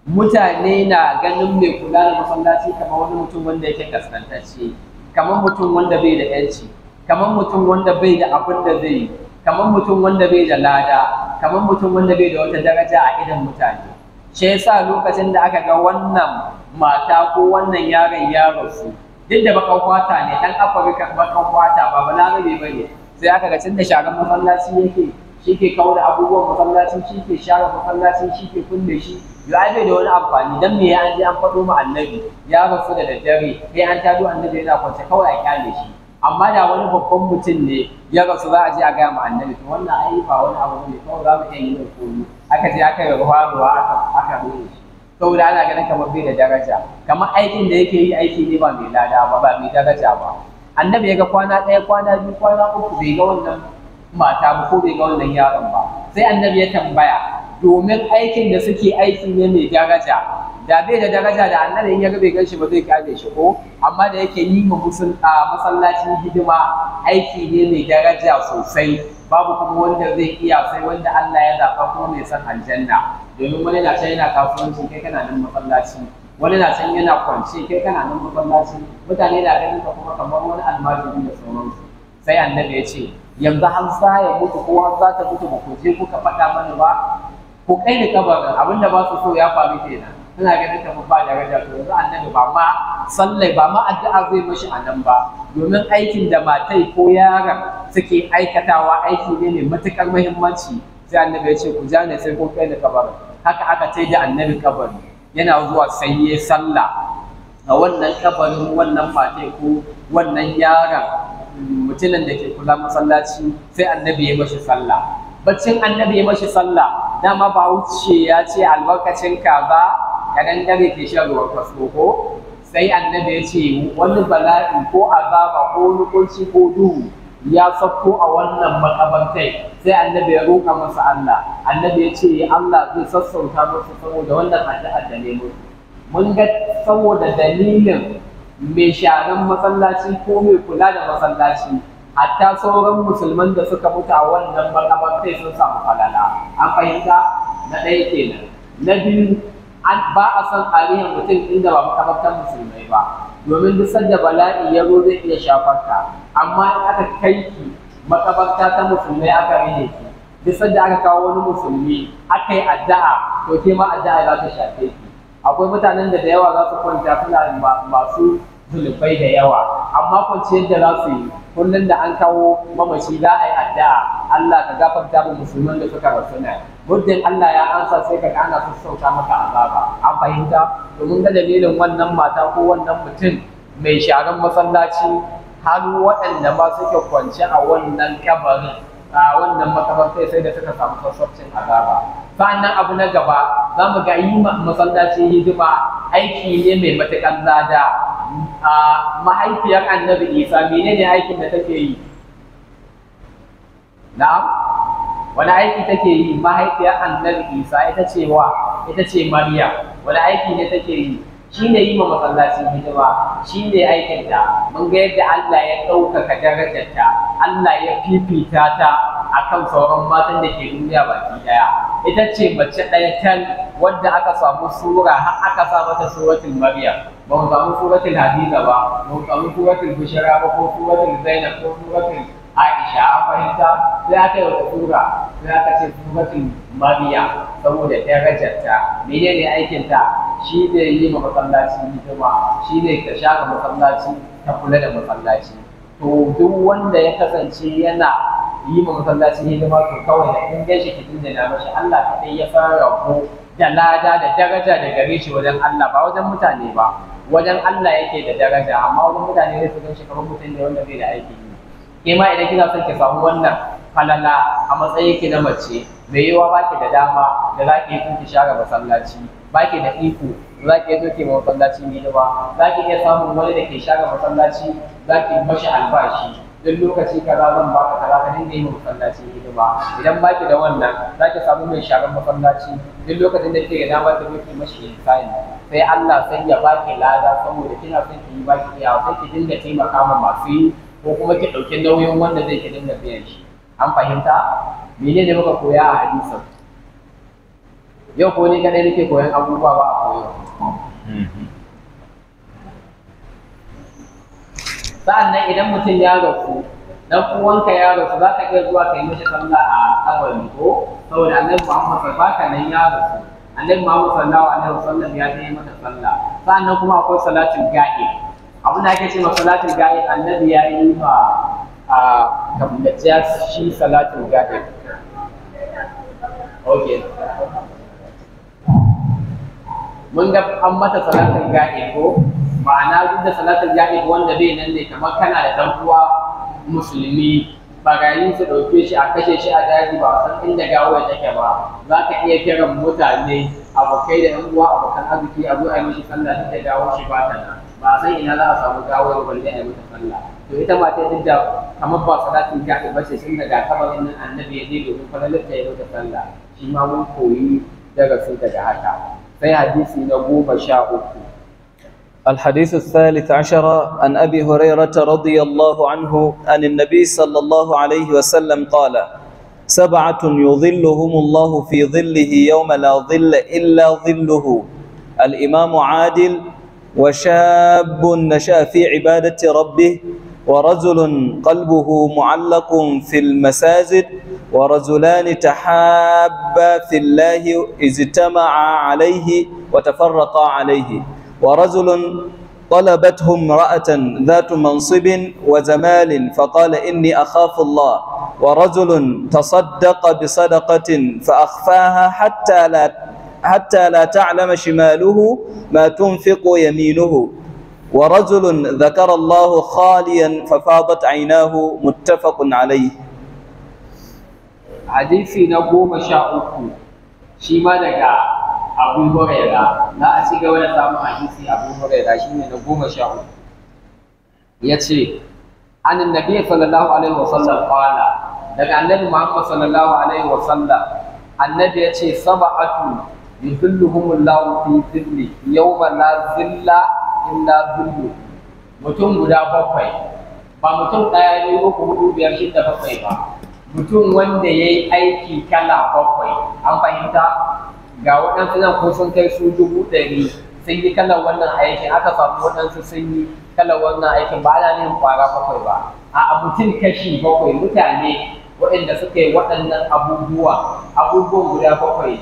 mutane na ganin mai kula da masallaci kamar wani mutum wanda yake kaskantacce kamar mutum wanda bai da yanci kamar mutum wanda bai da abin da zai yi kamar mutum wanda bai da lada kamar mutum wanda bai da wata daraja a idan mutane shi yasa lokacin da aka ga wannan mata ko wannan yaron ya rasu duk da bakan kwata ne dan afirka bakan kwata ba balarabe ba ne sai aka ga tunda sharan masallaci yake shi ke kawo da abubuwan masallaci shi ke share masallaci shi ke kulle shi ya bai da wani amfani dan me ya an je an faɗo ma annabi ya rasu da daddare sai an tado annabi yana kwance kawai a kyale shi amma da wani babban mutum ne ya rasu za a je a gaya ma annabi to wannan ai ba wani abu ne kawai za mu iya yi mai koyo aka je aka yi ruwa ruwa aka aka rure shi saboda ana ganin kamar bai da daraja kamar aikin da yake yi aiki ne ba mai lada ba ba mai daraja ba annabi ya ga kwana ɗaya kwana biyu kwana uku bai ga wannan mata ba ko bai ga wannan yaron ba sai annabi ya tambaya domin aikin da suke aiki ne mai daraja da bai da daraja da annabi in ya ga bai ganshi ba zai kare shi ko amma da yake yi ma masallacin hidima aiki ne mai daraja sosai babu kuma wanda zai iya sai wanda Allah ya zaɓa kuma mai son aljanna domin wani na can yana kasuwanci kai kana nan masallaci wani na can yana kwance kai kana nan masallaci mutane na ganin ka kuma kamar wani almajiri da sauransu sai annabi ya ce yanzu har za ya mutu ko har za ta mutu ba ku je kuka faɗa mana ba ku kai ni kabarin abinda ba su so ya faru kenan suna ganin kamar ba daraja to yanzu annabi ba ma sallai ba ma addu'a zai mashi a nan ba domin aikin da matai ko yaron suke aikatawa aiki ne mai matukar muhimmanci sai annabi ya ce ku ja ne sai kun kai ni kabarin haka aka ce da annabi kabari yana zuwa sai ya sallah a wannan kabarin wannan matai ko wannan yaron mutumin da ke kula masallaci sai annabi ya mashi sallah baccin annabi ya mashi sallah dama ba wuce ya ce albarkacin kaza kadan dare ke shan ruwan kasko ko sai annabi ya ce wani bala'i ko azaba ko wani kunci ko duhu ya sauko a wannan makabantai sai annabi ya roƙa masa Allah annabi ya ce Allah zai sassauta masa saboda wannan addu'a da ne musu mun ga saboda dalilin mai sharan masallaci ko mai kula da masallaci hatta sauran musulman da suka mutu a wannan makabartai sun samu falala an fahimta na ɗaya kenan na biyu an ba a son tarihin mutum inda ba makabartar musulmai ba domin duk sanda bala'i ya zo zai iya shafar ka amma in aka kai ki makabarta ta musulmai aka rine ki duk sanda aka kawo wani musulmi aka yi addu'a to ke ma addu'a za ta shafe ki akwai mutanen da da yawa za su kwanta suna masu zulubai da yawa amma kwanciyar da za su yi kullum da an kawo mamaci za a yi addu'a Allah ka gafarta mu musulman da suka rasu ne muddin Allah ya ansa sai ka ana sassauta maka azaba an fahimta domin ga dalilin wannan mata ko wannan mutum mai sharan masallaci har waɗanda ma suke kwance a wannan kabarin a wannan makabartai sai da suka samu sassaucin azaba sa'annan abu na gaba za mu ga yi masallaci hidima aiki ne mai matuƙar lada a mahaifiyar annabi isa menene aikin da take yi na'am wani aiki take yi mahaifiyar annabi isa ita ce wa ita ce maryam wani aiki ne take yi shi ne yi ma masallaci hidima shi ne aikinta mun ga yadda Allah ya ɗaukaka darajarta Allah ya fifita ta akan sauran matan da ke duniya baki ɗaya ita ce mace ɗaya tan wadda aka samu sura har aka sa mata suratul maryam ba mu samu suratul hadiza ba ba mu samu suratul bushra ba ko suratul zainab ko suratul aisha an fahimta sai aka yi wata sura sai aka ce suratul maryam saboda darajarta menene aikinta shi ne yi ma masallaci hidima shi ne ta shaka masallaci ta kula da masallaci to duk wanda ya kasance yana yi ma masallaci hidima to kawai da in gaishe ki dindina mashi Allah kaɗai ya fara rabo da lada da daraja da gare shi wajen Allah ba wajen mutane ba wajen Allah yake da daraja amma wajen mutane ne su gan shi kamar mutum ne wanda bai da aiki ke ma idan kina son ki samu wannan falala a matsayin ki na mace mai yiwa baki da dama da za ki yi ki share masallaci baki da iko za ki iya doke ma masallaci hidima za ki iya samun wani da ke share masallaci za ki mashi albashi duk lokaci kaza zan baka kaza ka dinga yi ma masallaci hidima idan baki da wannan za ki samu mai sharar masallaci duk lokacin da kike da dama ki doke mashi insani sai Allah sai ya baki lada saboda kina son ki yi baki iya sai ki dinga taimaka ma masu yi ko kuma ki ɗauki nauyin wanda zai ki dinga biyan shi an fahimta menene muka koya a hadisin yau ko ni kadai nake koyan abubuwa ba a koyo sa'annan idan mutum ya rasu dan uwanka ya rasu za ka iya zuwa kai mishi sallah a kabari ko saboda annabi Muhammad sallallahu alaihi nan ya rasu annabi Muhammad sallallahu alaihi wasallam ya yi mata sallah sa'annan kuma akwai salatul ga'ib abin da ake ce ma salatul ga'ib annabi ya yi ma a kabbaciya shi salatul ga'ib okay mun ga an mata salatul ga'ib ko ma'ana duk da salatul ga'ib wanda bai nan ne kamar kana da dan uwa musulmi barayin su ɗauke shi a kashe shi a daji ba san inda gawar take ba za ka iya kiran mutane abokai da yan uwa abokan arziki a zo a yi mishi sallah duk da gawar shi ba ta nan ba san ina za a samu gawar balle a yi mata sallah to ita ma ta duk da kamar ba salatin ga'ib ba ce sun daga kabarin nan annabi ya je domin falalar ta yi mata sallah shi ma mun koyi darasin daga haka sai hadisi na goma sha uku الحديث الثالث عشر عن أبي هريرة رضي الله عنه أن النبي صلى الله عليه وسلم قال سبعة يظلهم الله في ظله يوم لا ظل إلا ظله الإمام عادل وشاب نشأ في عبادة ربه ورجل قلبه معلق في المساجد ورجلان تحابا في الله اجتمعا عليه وتفرقا عليه ورجل طلبته امرأة ذات منصب وجمال فقال إني أخاف الله ورجل تصدق بصدقة فأخفاها حتى لا حتى لا تعلم شماله ما تنفق يمينه ورجل ذكر الله خاليا ففاضت عيناه متفق عليه hadisi na goma sha uku shi ma daga abu huraira za a ci gaba da samun hadisi abu huraira shi ne na goma sha uku ya ce an annabi sallallahu alaihi wasallam qala daga annabi muhammad sallallahu alaihi wasallam annabi ya ce sab'atu yuzilluhumullahu fi dhilli yawma la zilla illa dhillu mutum guda bakwai ba mutum ɗaya ne uku hudu biyar shida bakwai ba mutum wanda ya yi aiki kala bakwai an fahimta ga waɗansu nan ko sun kai su dubu ɗari sun yi kalan wannan aikin aka samu waɗansu sun yi kalan wannan aikin ba ana yin kwara bakwai ba a mutum kashi bakwai mutane waɗanda suka yi waɗannan abubuwa abubuwan guda bakwai ne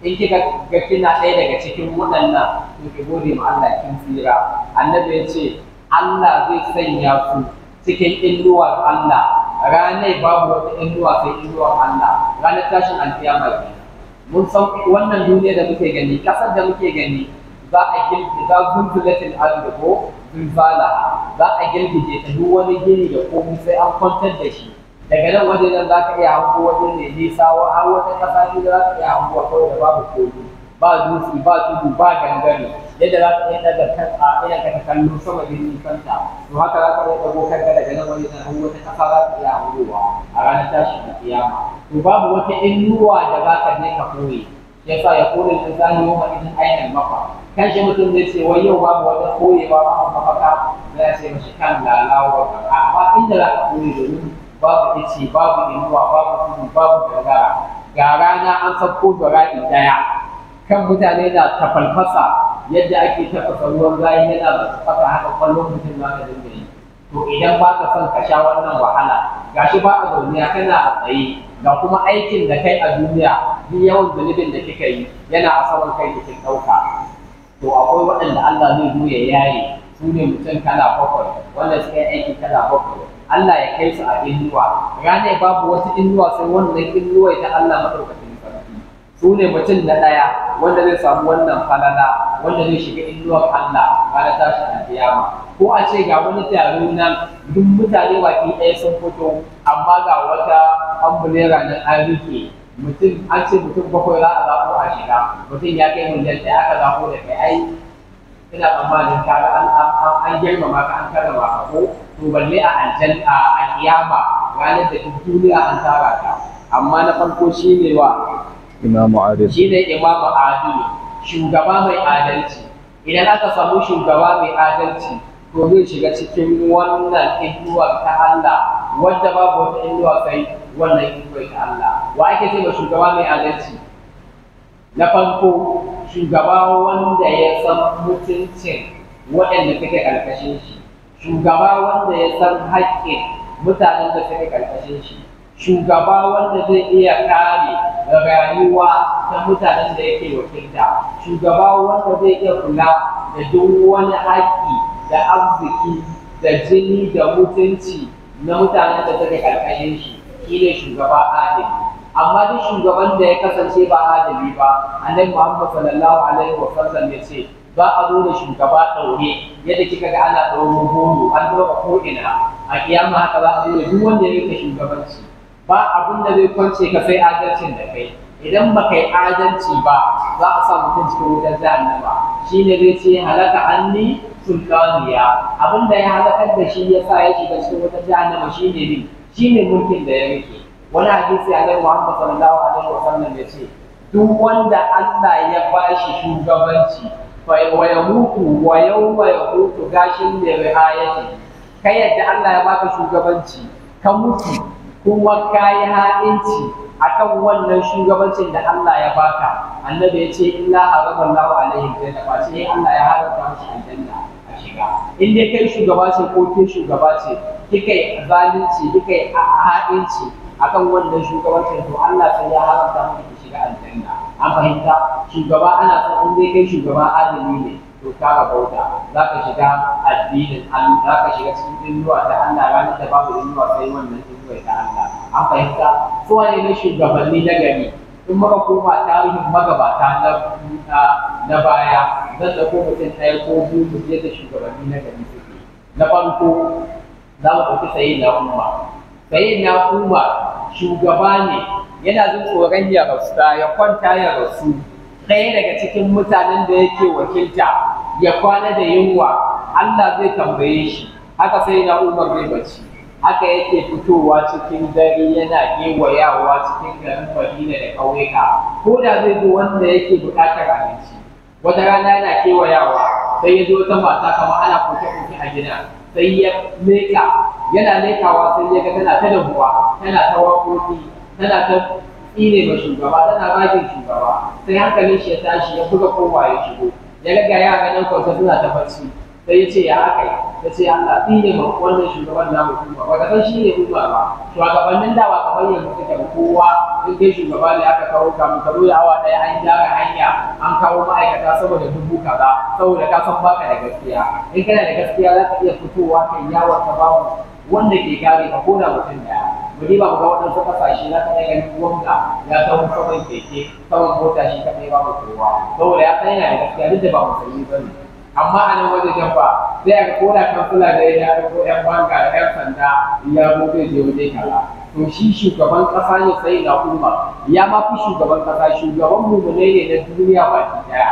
in kika ga kina ɗaya daga cikin waɗannan to ki gode ma Allah kin tsira annabi ya ce Allah zai sanya ku cikin inuwar Allah ranar babu wata inuwa sai inuwar Allah ranar tashin alkiyama kenan mun san wannan duniya da muke gani kasar da muke gani za a girgi za zulzulatin ardi ko zulzala za a girgije ta duk wani gini da komai sai an kwantar da shi daga nan waje nan za ka iya hango waje ne nisa har wata kasa ne za ka iya hango kawai da babu kogi ba dutse ba tudu ba gangare yadda za ka iya daga kan a ina ka kallo sama da nisanta to haka za ka iya dago kanka daga nan waje nan har wata kasa za ka iya hangowa a ranar tashin kiyama to babu wata inuwa da za ka je ka koyi yasa ya kore da zani yau ma idan ainihin mafa kan shi mutum zai ce wai yau babu wata koyewa ba a mafaka zai ce mashi kan lalawa ba amma inda za ka koyi domin babu ice babu inuwa babu tudu babu gangara ga rana an sauko da ra'i daya kan mutane na tafalfasa yadda ake tafasa ruwan rayi yana tafasa haka kwallon mutum na da dinga yi to idan ba ka son ka sha wannan wahala gashi ba a duniya kana a tsaye ga kuma aikin da kai a duniya duk yawan zunubin da kika yi yana a saman kai da kin ɗauka to akwai waɗanda Allah zai zo ya yaye su ne mutum kala bakwai wanda suka yi aiki kala bakwai Allah ya kai su a inuwa ranar babu wata inuwa sai wannan inuwa ta Allah madaukakin sarki su ne mutum na ɗaya wanda zai samu wannan falala wanda zai shiga inuwar Allah ranar tashin alkiyama ko a ce ga wani taro nan duk mutane baki ɗaya sun fito amma ga wata ambulera nan an rike mutum an ce mutum bakwai za a zaɓo a shiga mutum ya kai miliyan ɗaya aka zaɓo da kai ai ina tsammanin ka ga an an girmama ka an karrama ka ko to balle a aljan a kiyama ranar da duk duniya an tara ka amma na farko shine wa imamu adil shine imamu adilu shugaba mai adalci idan aka samu shugaba mai adalci to zai shiga cikin wannan inuwar ta Allah wadda babu wata inuwa kai wannan inuwar ta Allah wa ake ce ma shugaba mai adalci na farko shugaba wanda ya san mutuncin waɗanda suke ƙarƙashin shi shugaba wanda ya san haƙƙin mutanen da suke ƙarƙashin shi shugaba wanda zai iya kare rayuwa ta mutanen da yake wakilta shugaba wanda zai iya kula da duk wani haƙƙi da arziki da jini da mutunci na mutanen da suke ƙarƙashin shi shine shugaba adali amma duk shugaban da ya kasance ba adali ba annabi Muhammad sallallahu alaihi wa sallam ya ce ba a zo da shugaba ɗaure yadda kika ga ana ɗauro goro an ɗaura ko ina a kiyama haka za a zo da duk wanda ya rike shugabanci ba abin da zai kwance ka sai adalcin da kai idan ba kai adalci ba za a sa mutum cikin wutar jahannama shine zai ce halaka anni sultaniya abin da ya halakar da shi ya sa ya shiga cikin wutar jahannama shine ne shine mulkin da ya rike wani hadisi annabi Muhammad sallallahu alaihi wa sallam ya ce duk wanda Allah ya bashi shugabanci fa wa yamutu wa yawma yamutu gashin da riayati kai yadda Allah ya baka shugabanci ka mutu kuma ka yi ha'inci akan wannan shugabancin da Allah ya baka annabi ya ce illa harama Allah alaihi janna ba sai Allah ya haramta mishi aljanna a shiga in dai kai shugaba ce ko ke shugaba ce kika yi zalunci kika yi ha'inci akan wannan shugabancin to Allah sai ya haramta miki ki shiga aljanna an fahimta shugaba ana son in dai kai shugaba adali ne to ka bauta za ka shiga addinin Allah za ka shiga cikin inuwa ta Allah ranar da babu inuwa sai wannan inuwa ta Allah an fahimta su wane ne shugabanni na gari in muka koma tarihin magabata na na baya zan da ko mutum ɗaya ko biyu mu je da shugabanni na gari suke na farko za mu ɗauki sayi na umma sayi na umma shugaba ne yana jin tsoron ya rasu ya kwanta ya rasu ɗaya daga cikin mutanen da yake wakilta ya kwana da yunwa Allah zai tambaye shi haka sai na umar zai bacci haka yake fitowa cikin dare yana gewayawa cikin garin Madina da ƙauyuka ko da zai zo wanda yake buƙatar abinci wata rana yana kewayawa sai ya zo wata mata kamar ana koke-koke a gida sai ya leƙa yana leƙawa sai ya ga tana ta dahuwa tana ta waƙoƙi tana ta tsine ma shugaba tana bagin shugaba sai hankalin shi ya tashi ya buga kowa ya shigo ya ga ga yara nan kwanta suna ta bacci sai ya ce ya aka yi ya ce Allah tsine ma wannan shugaban namu kuma ba ka san shi ne kuma ba shugabannin da ba kamar yanzu suke ba kowa in kai shugaba ne aka kawo ka mu karo da awa daya an gyara hanya an kawo ma'aikata saboda dubu kaza saboda ka san baka da gaskiya in kana da gaskiya za ka iya fitowa kai yawon ka babu wanda ke kare ka ko da mutum daya mu ba mu ga waɗansu ƙasashe za ka iya ganin wanda ya taho saman keke saman mota shi kaɗai babu kowa saboda ya san yana da gaskiya duk da ba musulmi ba ne amma a nan wajen ba sai aka koda kansila da ya ko yan banga da yan sanda ya zo zai je waje kaza to shi shugaban kasa ne sai na umma ya ma fi shugaban kasa shugaban mu ne ne na duniya baki daya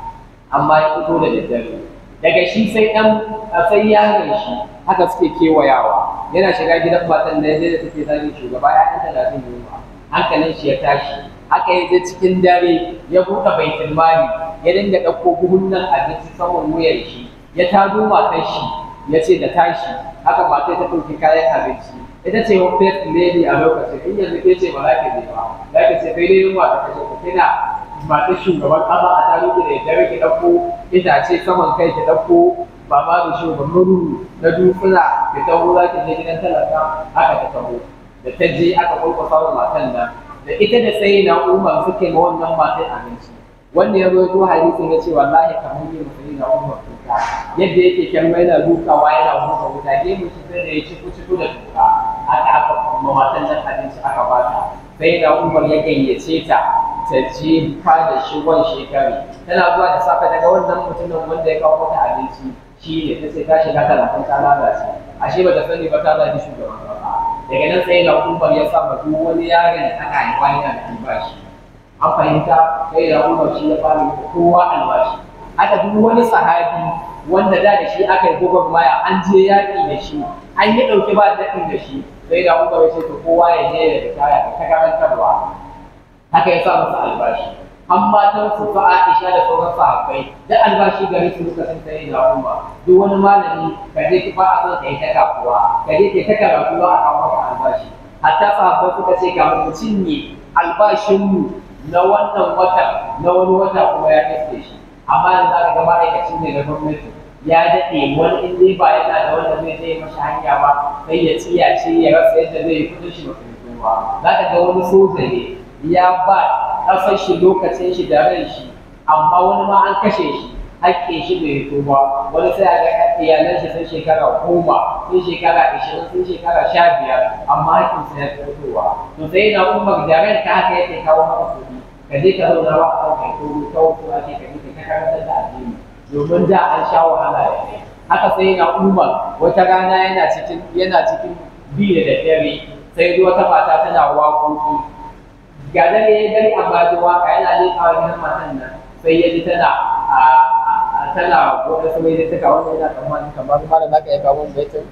amma ya fito da daddare daga shi sai ɗan sai yaron shi haka suke kewayawa yana shiga gidan matan da yadda take zagin shugaba ya ɗan talatin yunwa hankalin shi ya tashi haka ya je cikin dare ya buɗe baitul mali ya dinga ɗauko buhunan abinci saman wuyar shi ya tado matar shi ya ce da tashi haka matar ta ɗauki kayan abinci ita ce wa first lady a lokacin in yanzu ke ce ba za ka je ba za ka ce kai dai yunwa ta kashe ku kina matar shugaban ƙasa a taro ki da dare ki ɗauko itace saman kai ki ɗauko ba ma da shugaban na dutsuna ki taho za ki je gidan talaka haka ta taho da ta je aka kwalkwasa wa matan nan da ita da sai na umar suke ma wannan matan abinci wanda ya zo hadisin ya ce wallahi kamar yin musulmi na umar kuka yadda yake kyamma yana dukawa yana huka wuta gemun shi sai da ya ci kuci da tuka aka aka ma matan nan abinci aka bata sai na umar ya gayyace ta ta je ka da shi wan shekari tana zuwa da safe daga wannan mutumin wanda ya kawo mata abinci shi ne ta ce ta shiga talatin ta lalace ashe ba ta sani ba ta zaɓi shugaban kasa daga nan sai na umar ya sa duk wani yaron da aka haifa yana da albashi an fahimta sai da umar shi ya fara yi kowa albashi haka duk wani sahabi wanda da da shi aka yi gogon maya an je yaƙi da shi an yi ɗauki ba daɗin da shi sai da umar ya ce to kowa ya je ya ritaya da ta karantarwa haka ya sa masa albashi an matan su fa Aisha da sauran sahabbai da albashi gari su suka san sai da umma duk wani malami ka je ki ba a son kai ta kafuwa ka je ki ta karatu a kawo maka albashi hatta sahabbai suka ce ga mu cinye albashin mu na wannan watan na wani wata kuma ya kace shi amma yanzu aka ga ma'aikacin ne na gwamnati ya daɗe wani in dai ba yana da wanda zai zai mashi hanya ba sai ya tsiyace ya rasa yadda zai yi kudin shi ba ba za ka ga wani soja ne ya ba ƙasar shi lokacin shi da ran shi amma wani ma an kashe shi haƙƙin shi bai fito ba wani sai a ga iyalan shi sun shekara goma sun shekara ashirin sun shekara sha biyar amma haƙƙin sa ya fitowa to sai na umar da ran ta haka yake kawo maka kuɗi ka je ka zauna ba a kan kai ko ta wasu ake ka je ka karantar da addini domin da an sha wahala da kai haka sai na umar wata rana yana cikin yana cikin bi da daddare sai wata mata tana waƙoƙi ga dare ya dare amma ji waka yana leƙawa gidan matan nan sai ya ji tana tana wata sai da taka wanda yana tsammani kamar mara za ka iya kawo baitin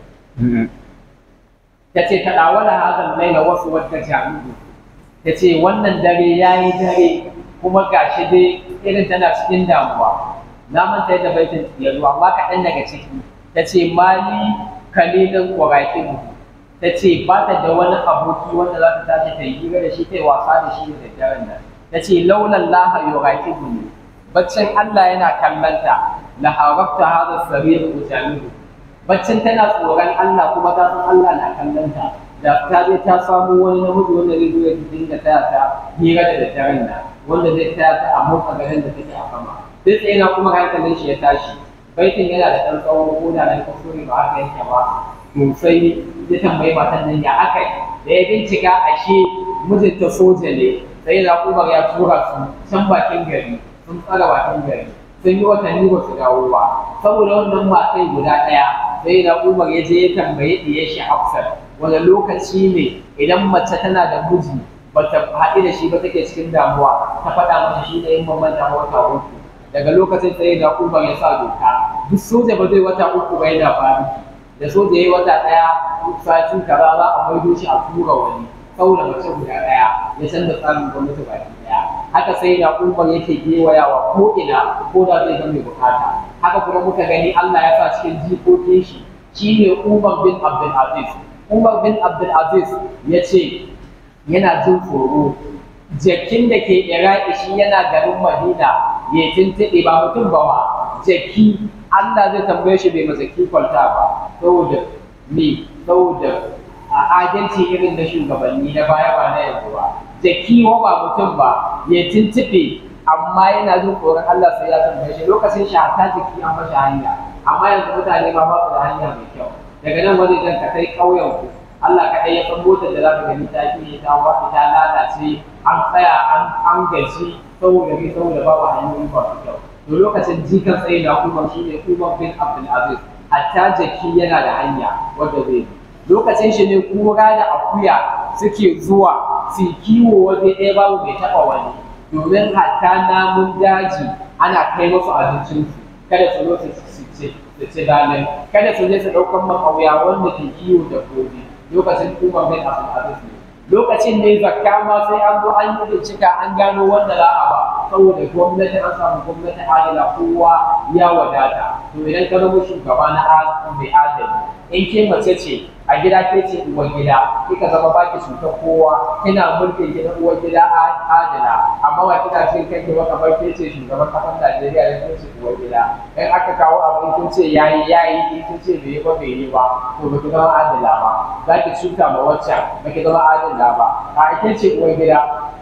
ta ce ta ɗawala hazan laila wasu wadda jami'u ta ce wannan dare ya yi dare kuma gashi dai irin tana cikin damuwa na manta yadda baitin ya zo amma kaɗan daga ciki ta ce mali kalilin ƙwarafin ta ce ba ta da wani aboki wanda za ta tashi ta yi hira da shi ta yi wasa da shi da daddaren nan ta ce laulan laha yoraki ne baccin Allah yana kallanta la harabta hada sarir ujamihu baccin tana tsoron Allah kuma ta san Allah na kallanta da ta je ta samu wani namiji wanda zai zo ya dinga taya ta hira da daddaren nan wanda zai taya ta a motsa garin da take a sama duk tsaye na kuma hankalin shi ya tashi baitin yana da ɗan tsawon ko da na kuskure ba haka yake ba to sai ya tambayi matan nan ya aka da ya bincika ashe mijinta soja ne sai na umar ya tura su can bakin gari sun tsara bakin gari sun yi watanni ba su dawo ba saboda wannan matai guda ɗaya sai na umar ya je ya tambayi ɗiyar shi hafsat wani lokaci ne idan mace tana da miji bata haɗu da shi ba take cikin damuwa ta faɗa mata shi ne yin bambanta wata uku daga lokacin sai na umar ya sa doka duk soja ba zai wata uku ba yana faru da soja ya yi wata ɗaya sati kaza za a maido shi a tura wani saboda mace guda ɗaya ya canza tsarin gwamnati baki ɗaya haka sai na umar yake gewayawa ko ina ko da zai ga mai bukata haka kuma muka gani Allah ya sa cikin jikokin shi shine Umar bin Abdul Aziz Umar bin Abdul Aziz ya ce yana jin tsoro jakin da ke Iraki shi yana garin Madina ya tuntuɗe ba mutum ba ma jaki Allah zai tambaye shi bai mazaki kwalta ba saboda me saboda a adalci irin na shugabanni na baya ba na yanzu ba jaki wa ba mutum ba ya tuntuɓe amma yana jin tsoron Allah sai ya tambaye shi lokacin shi hatta jiki an mashi hanya amma yanzu mutane ma ba su da hanya mai kyau daga nan wani jan ka kai ƙauyen ku Allah kaɗai ya san motar da za ka gani ta ke ta wata ta lalace an tsaya an gaji saboda ne saboda babu hanyoyi ba su kyau to lokacin jikan tsaye da kuma shi ne kuma bin Abdul Aziz hatta jaki yana da hanya wanda zai bi lokacin shi ne kura da akuya suke zuwa su kiwo waje ɗaya babu mai taɓa wani domin hatta namun daji ana kai musu abincinsu kada su zo su ci su ci dalil kada su je su ɗaukar makauya wanda ke kiwo da gobe lokacin kuma bin abin aziz ne lokacin ne zakka ma sai an zo an yi bincika an gano wanda za a ba saboda gwamnati an samu gwamnati adala kowa ya wadata to idan ka zama shugaba na mai adali in ke mace ce a gida ke ce uwar gida kika zama baki cutar kowa kina mulkin gidan uwar gida adala amma ba kina cin kanki ba kamar ke ce shugaban kasar Najeriya da ke ce uwar gida in aka kawo abu kun ce yayi yayi in kun ce bai yi ba bai yi ba to ba ki zama adala ba za ki cuta ma waccan ba ki zama adala ba a ake ce uwar gida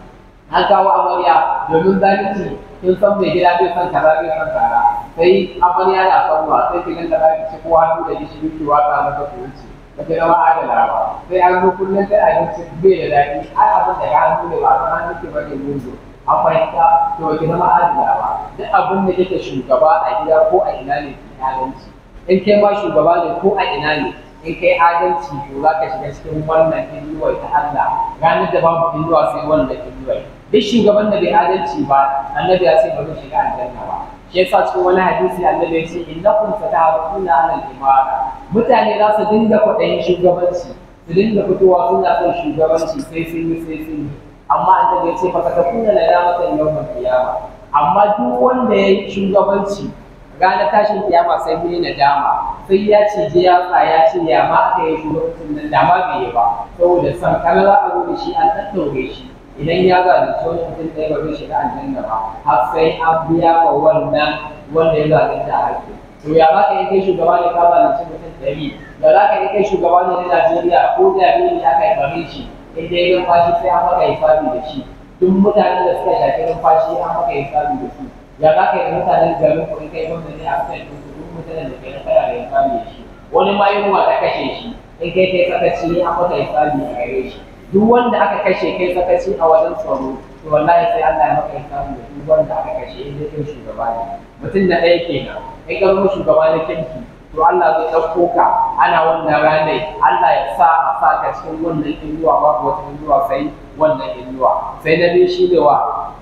an kawo amarya domin zalunci kin san mai gida bai san kaza bai san kaza sai amarya na son wa sai ki ganta zaki ci ko hannu da gishiri ki watsa mata ku wuce ba ki zama adala ba sai an zo kullum sai abinci bai da daɗi ai abin da ya hannu ne ba san hannu ke ba ne mugu an fahimta to ba ki zama adala ba duk abin da kake shugaba a gida ko a ina ne ki adalci in kai ma shugaba ne ko a ina ne in kai adalci to za ka shiga cikin wannan inuwar ta Allah ranar da babu inuwa sai wannan inuwar duk shugaban da bai adalci ba annabi ya ce ba zai shiga aljanna ba shi yasa cikin wani hadisi annabi ya ce innakum satahabuna ala al-imara mutane za su dinga kwaɗayin shugabanci su dinga fitowa suna son shugabanci sai sun yi sai sun yi amma annabi ya ce fa takuna la yamatan yawmal qiyama amma duk wanda ya yi shugabanci ranar tashin kiyama sai mun yi nadama sai ya ce je ya tsaya ce ya ma aka yi shugabancin nan da ma bai yi ba saboda san kana za a zo da shi an tattaure shi idan ya zalunci wani mutum ɗaya ba zai shiga aljanna ba har sai an biya wa wannan wanda ya zalunta haƙƙi to ya za ka yi kai shugaba ne ka zalunci mutum ɗari da za ka yi kai shugaba ne na Najeriya ko da ne aka yi bare shi in dai numfashi sai an maka hisabi da shi duk mutanen da suka shafi numfashi an maka hisabi da su ya za ka yi da mutanen garin ku in kai wanda ne a kan duk mutanen da ke na kana da hisabi da shi wani ma yunwa ta kashe shi in kai kai sakaci an maka hisabi a gare shi duk wanda aka kashe kai sakaci a wajen tsaro to wallahi sai Allah ya maka hisabi da duk wanda aka kashe in dai kai shugaba ne mutum na ɗaya kenan in ka zama shugaba na kirki to Allah zai ɗauko ka ana wannan ranar Allah ya sa a sa ka cikin wannan inuwa babu wata inuwa sai wannan inuwa sai na biyu shi ne wa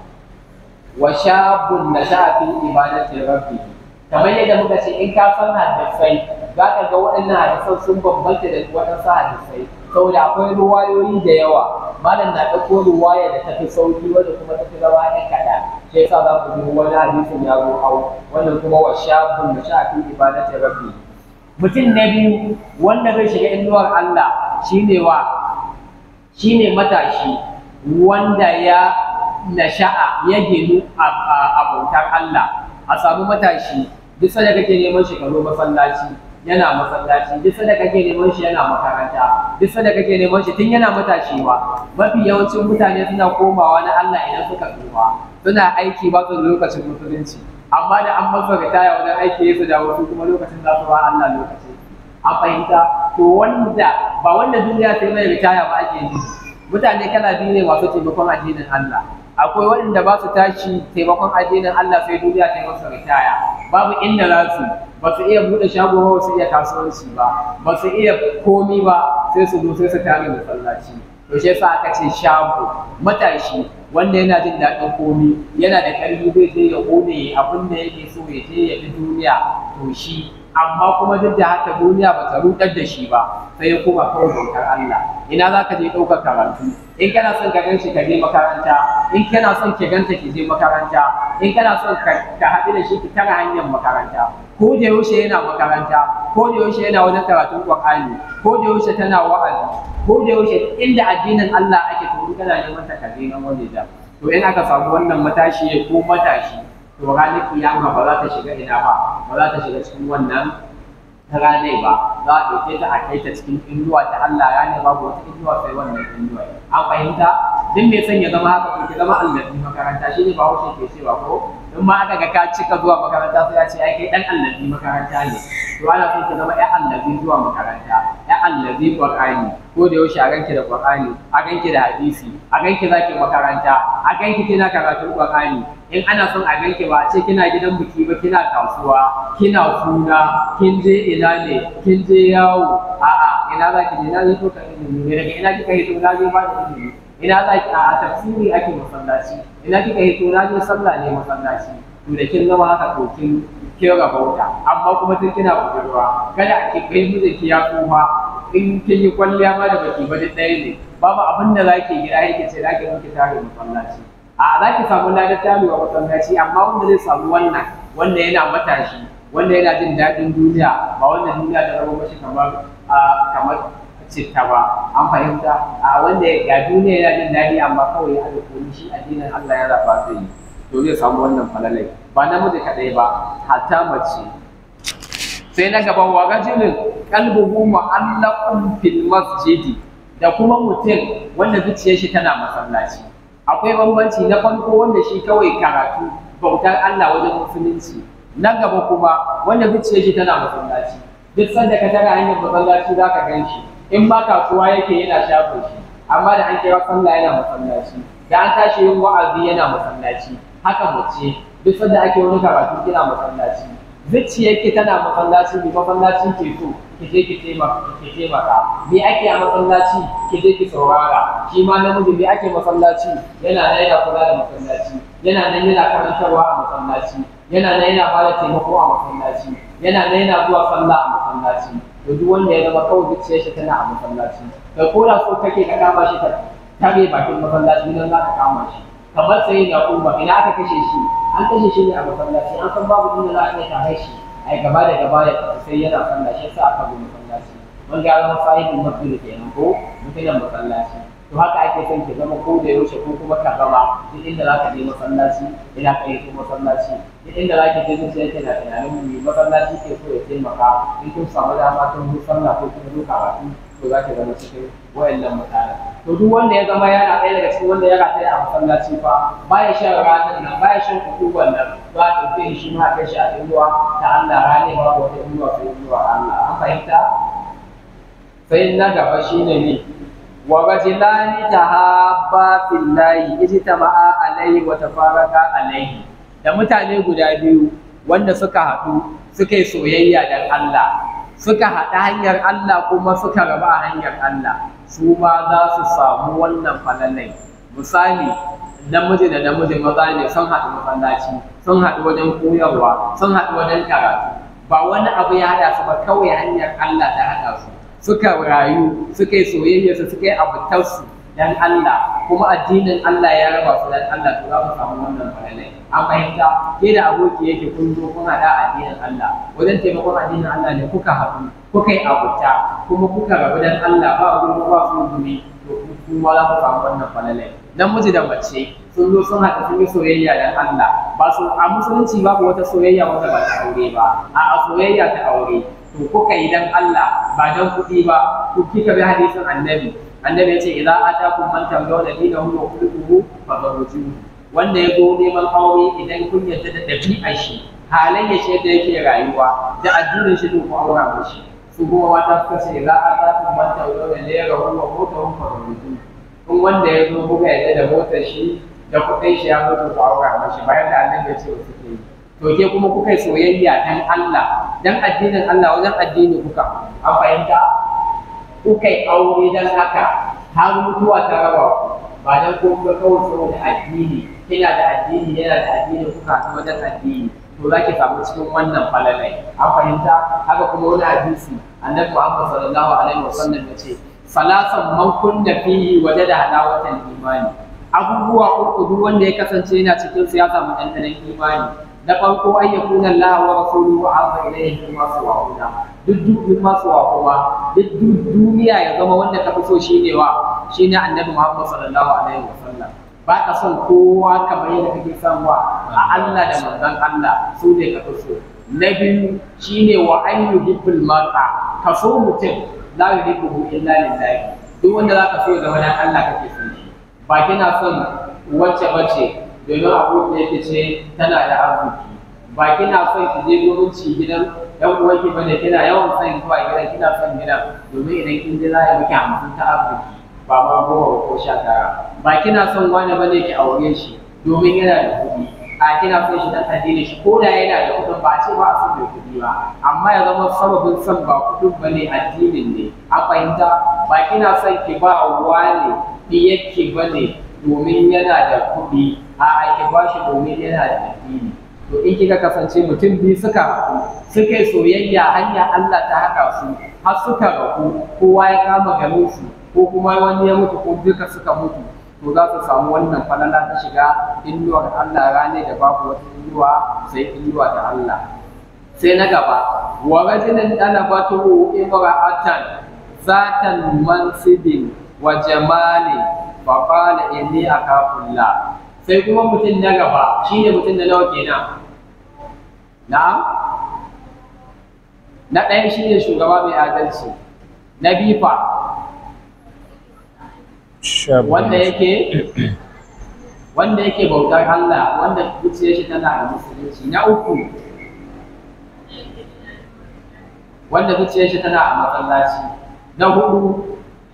wa shabun na shafi ibadati rabbi kamar yadda muka ce in ka san hadisai za ka ga waɗannan hadisan sun bambanta da waɗansu hadisai saboda akwai ruwayoyi da yawa malam na ɗauko ruwaya da tafi sauki wanda kuma tafi zama ɗan kaɗan shi yasa za ku ji wani hadisin ya zo hau wannan kuma wa shabun na shafi ibadati rabbi mutum na biyu wanda zai shiga inuwar Allah shine wa shine matashi wanda ya nasha'a ya ginu a bautar Allah a samu matashi duk sanda kake neman shi karo masallaci yana masallaci duk sanda kake neman shi yana makaranta duk sanda kake neman shi tun yana matashi ba mafi yawancin mutane suna komawa na Allah idan suka tsufa suna aiki ba su lokacin musulunci amma da an masa ritaya wajen aiki su dawo su kuma lokacin za su ba Allah lokaci an fahimta to wanda ba wanda duniya ta yi mai ritaya ba ake yi mutane kala biyu ne masu taimakon addinin Allah akwai waɗanda ba su tashi taimakon addinin Allah sai duniya ta yi masa ritaya babu inda za su ba su iya buɗe shago ba su iya kasuwanci ba ba su iya komi ba sai su zo sai su tare masallaci to shi yasa aka ce shago matashi wanda yana jin daɗin komi yana da ƙarfi zai je ya ƙone abin da yake so ya je ya bi duniya to shi amma kuma duk da haka duniya ba ta rudar da shi ba sai ya koma kawai bautar Allah ina za ka je ɗaukar karatu in kana son ka ganshi ka je makaranta in kana son ki ganta ki je makaranta in kana son ka haɗu da shi ki tara hanyar makaranta ko da yaushe yana makaranta ko da yaushe yana wajen karatun Qur'ani ko da yaushe tana wa'azi ko da yaushe inda addinin Allah ake to kana neman ta kaje nan waje da to in aka samu wannan matashi ko matashi to ranar kiyama ba za ta shiga ina ba ba za ta shiga cikin wannan ranai ba za a ɗauke ta a kai ta cikin inuwa ta Allah ranai babu wata inuwa sai wannan inuwa an fahimta duk mai son ya zama haka to ki zama allazi makaranta shi ne ba haushe ke cewa ko in ma aka ga ka cika zuwa makaranta sai ya ce ai kai dan allazi makaranta ne to ana son ki zama ya allazi zuwa makaranta ya allazi qur'ani ko da yaushe a ganki da qur'ani a ganki da hadisi a ganki zaki makaranta a ganki kina karatun qur'ani in ana son a ganki ba a ce kina gidan biki ba kina kasuwa kina kuna kin je ina ne kin je yawo a'a ina za ki je na je to ka ilimi ne daga ina kika hito na je ba da ilimi ina za ki a tafsiri ake masallaci ina kika hito na je sallah ne masallaci to da kin zama haka to kin kin rabauta amma kuma tun kina budurwa kada ki kai mijinki ya tsufa in kin yi kwalliya ma da baki ba duk ɗaya ne babu abin da zaki gida yake ce zaki miki tare masallaci a za ki samu ladar tarewa masallaci amma wanda zai samu wannan wanda yana matashi wanda yana jin daɗin duniya ba wanda duniya ta zama mashi kamar kamar citta ba an fahimta a wanda ya duniya yana jin daɗi amma kawai ya haɗa koli shi addinin Allah ya zafa zai yi to zai samu wannan falalai ba namiji kaɗai ba hatta mace sai na gaba wa rajulin qalbuhu mu'allaqun fil masjidi da kuma mutum wanda zuciyar shi tana masallaci akwai bambanci na farko wanda shi kawai karatu bautar Allah wajen musulunci na gaba kuma wanda zuciyar shi tana masallaci duk sanda ka tara hanyar masallaci za ka gan shi in ma kasuwa yake yana shafa shi amma da an kira sallah yana masallaci da an tashi yin wa'azi yana masallaci haka mace duk sanda ake wani karatu kina masallaci zuciyarki tana masallaci ne masallacin ke so ki je ki taimaka ki taimaka me ake a masallaci ki je ki saurara shi ma namiji me ake masallaci yana nan yana kula da masallaci yana nan yana karantarwa a masallaci yana nan yana bada taimako a masallaci yana nan yana zuwa sallah a masallaci to duk wanda ya zama kawai zuciyar shi tana a masallaci kai ko da so kake ka kama shi ka tare bakin masallaci nan za ka kama shi kamar sai da kuma ina aka kashe shi an kashe shi ne a masallaci an san babu inda za a iya tare shi ai gaba da gaba ya tafi sai yana sallah shi yasa aka bi masallaci mun ga zama sahibin masjid kenan ko mutumin masallaci to haka ake son ki zama ko da yaushe ko kuma ka zama duk inda za ka je masallaci ina ka yi masallaci duk inda za ki je zuciya yake na tunanin mu masallaci ke so ya taimaka in kun samu dama kun zo sallah ko kuma zo karatu to za ki zama cikin wayannan mutane to duk wanda ya zama yana ɗaya daga cikin wanda ya rataya a masallaci fa baya shan ranar nan baya shan kutuban nan za a ɗauke shi ma kai shi a inuwa ta Allah rane ba wata inuwa sai inuwa Allah an fahimta sai na gaba shine ne wa rajulani tahabba fillahi ijtama'a alayhi wa tafarraqa alayhi da mutane guda biyu wanda suka haɗu suka yi soyayya dan Allah suka haɗa hanyar Allah kuma suka raba a hanyar Allah su ma za su samu wannan falalai misali namiji da namiji maza ne sun haɗu masallaci sun haɗu wajen koyarwa sun haɗu wajen karatu ba wani abu ya haɗa su ba kawai hanyar Allah ta haɗa su suka rayu suka yi soyayya su suka yi abutarsu dan Allah kuma addinin Allah ya raba su dan Allah to za su samu wannan falalai an fahimta ke da aboki yake kun zo kun haɗa addinin Allah wajen taimakon addinin Allah ne kuka haɗu kuka yi abuta kuma kuka rabu dan Allah ba gudu ba su gumi to kuma za ku samu wannan falalai namiji da mace sun zo sun haɗa sun yi soyayya dan Allah ba su a musulunci babu wata soyayya wanda ba ta aure ba a soyayya ta aure to kuka yi dan Allah ba dan kuɗi ba ku kika bi hadisin annabi annabi ya ce idza atakum man tamdawna dinahu wa khuluquhu fadawjuhu wanda ya zo neman aure idan kun yarda da ɗabi'ar shi halayya shi yadda yake rayuwa da addinin shi to ku aura mashi su kuma mata suka ce idza atakum man tamdawna dinahu wa khuluquhu fadawjuhu in wanda ya zo kuka yarda da motar shi da kuɗin shi ya mutu ku aura mashi bayan da annabi ya ce wa suke yi to ke kuma kuka yi soyayya dan Allah dan addinin Allah wajen addini kuka an fahimta kuka yi aure dan haka har mutuwa ta raba ku ba dan ko kuka kawai saboda addini kina da addini yana da addini kuka haɗu wajen addini to za ki samu cikin wannan falalai an fahimta haka kuma wani hadisi annabi Muhammad sallallahu alaihi wasallam ya ce salasan man kunna fihi wajada halawatan imani abubuwa uku duk wanda ya kasance yana cikin su ya samu ɗanɗanon imani na farko an ya kuna Allah wa rasuluhu azza ilayhi mimma suwa'una duk duk mimma suwa kuma duk duniya ya zama wanda ka fi so shine wa shine annabi Muhammad sallallahu alaihi wasallam ba ka son kowa kamar yadda kake son wa a Allah da manzon Allah su ne ka fi so na biyu shine wa an yuhibbul mar'a ka so mutum la yuhibbu illa lillahi duk wanda zaka so zama dan Allah kake son shi ba kina son wacce bace domin abu da yake ce tana da arziki ba kina son ki je gurin ci gidan yan uwanki bane kina yawan son zuwa gidan kina son gidan domin idan kin je za a yi miki hamsin ta arziki ba ma goma ko sha tara ba kina son wani bane ki aure shi domin yana da kuɗi a kina son shi dan addini shi ko da yana da kuɗin ba ce ba a son mai kuɗi ba amma ya zama sababin son ba kuɗin bane addinin ne a fahimta ba kina son ki ba wani diyarki bane domin yana da kuɗi a ki ba shi domin yana da addini to in kika kasance mutum biyu suka haɗu suka yi soyayya hanya Allah ta haɗa su har suka rabu kowa ya kama garin su ko kuma wani ya mutu ko duka suka mutu to za su samu wannan falala ta shiga inuwar Allah rane da babu wata inuwa sai inuwa ta Allah sai na gaba wa rajulin talabatu imra'atan zatan mansibin wa jamali fa qala inni akafullah sai kuma mutum na gaba shine mutum na nawa kenan na'am na ɗaya shine shugaba mai adalci na bifa wanda yake wanda yake bautar Allah wanda zuciyar shi tana da musulunci na uku wanda zuciyar shi tana a masallaci na hudu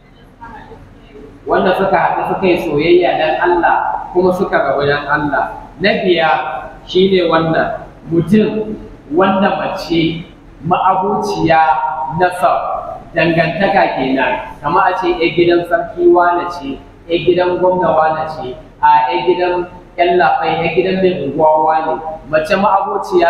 wanda suka haɗu suka yi soyayya dan Allah kuma suka rabu dan Allah na biya shine wannan mutum wanda mace ma'abuciya nasab dangantaka kenan kama a ce ya gidan sarki wane ce ya gidan gwamna wane ce a ya gidan yan lafai ya gidan mai unguwa wane mace ma'abociya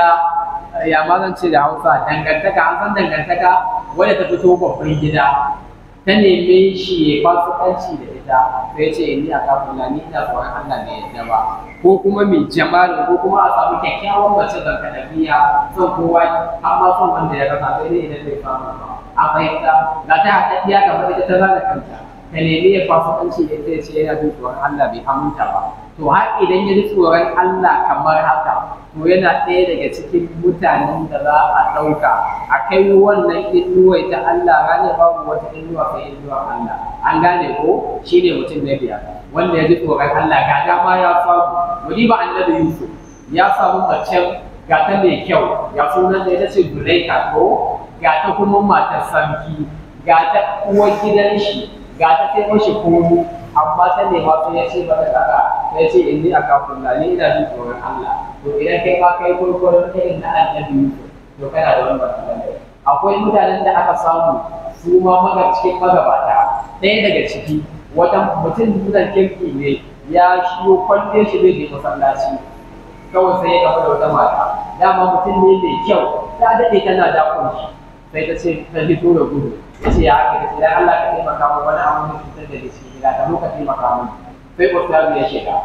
ya ma zan ce da hausa dangantaka an san dangantaka wadda ta fito babban gida ta neme shi ya fasikanci da ita to ya ce ni a kafin ni ina tsoron Allah bai yadda ba ko kuma mai jamalin ko kuma a samu kyakkyawan mace da kadabiya son kowa amma son wanda ya rasa sai dai idan bai samu ba a fahimta ga ta haɗaɗɗiya kamar ita ta zana kanta ka nemi ya fasikanci da ita ya ce yana jin tsoron Allah bai aminta ba to har idan ya ji tsoron Allah kamar haka to yana ɗaya daga cikin mutanen da za a ɗauka a kai wannan inuwa ta Allah ranar babu wata inuwa kai inuwa Allah an gane ko shi ne mutum na biyar wanda ya ji tsoron Allah ga dama ya samu wani ba annabi Yusuf ya samu mace ga ta mai kyau ya sunan da ita ce Zulaika ko ga ta kuma matar sarki ga ta uwar gidan shi ga ta kai mashi komo amma ta nema sai ya ce mata kaza sai ya ce in ni a kafin na ni ina jin tsoron Allah to idan kai ma kai gurgurin irin na annabi Yusuf to kana da wani matsalar akwai mutanen da aka samu su ma maga cikin magabata ɗaya daga ciki wata mutum mutan kirki ne ya shiyo kwalle shi zai je masallaci kawai sai ya gaba da wata mata dama mutum ne mai kyau ta daɗe tana dakon shi sai ta ce ta fito da gudu ya ce ya ake da sai Allah ka taimaka min wani abu da cutar da shi gida ta zo ka taimaka min sai ustazu ya shiga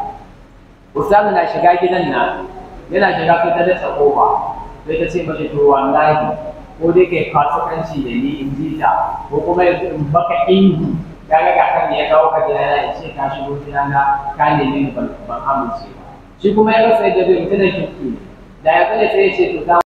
ustazu na shiga gidan nan yana shiga sai ta dasa kofa sai ta ce mashi to wallahi ko dai kai fasikanci da ni in ji ta ko kuma yanzu in baka ingi ya ga ga kan ya kawo ka gidana ya ce ka shigo gidana ka nemi ni ban amince ba shi kuma ya rasa yadda zai mutu da kirki da ya tsaya sai ya ce to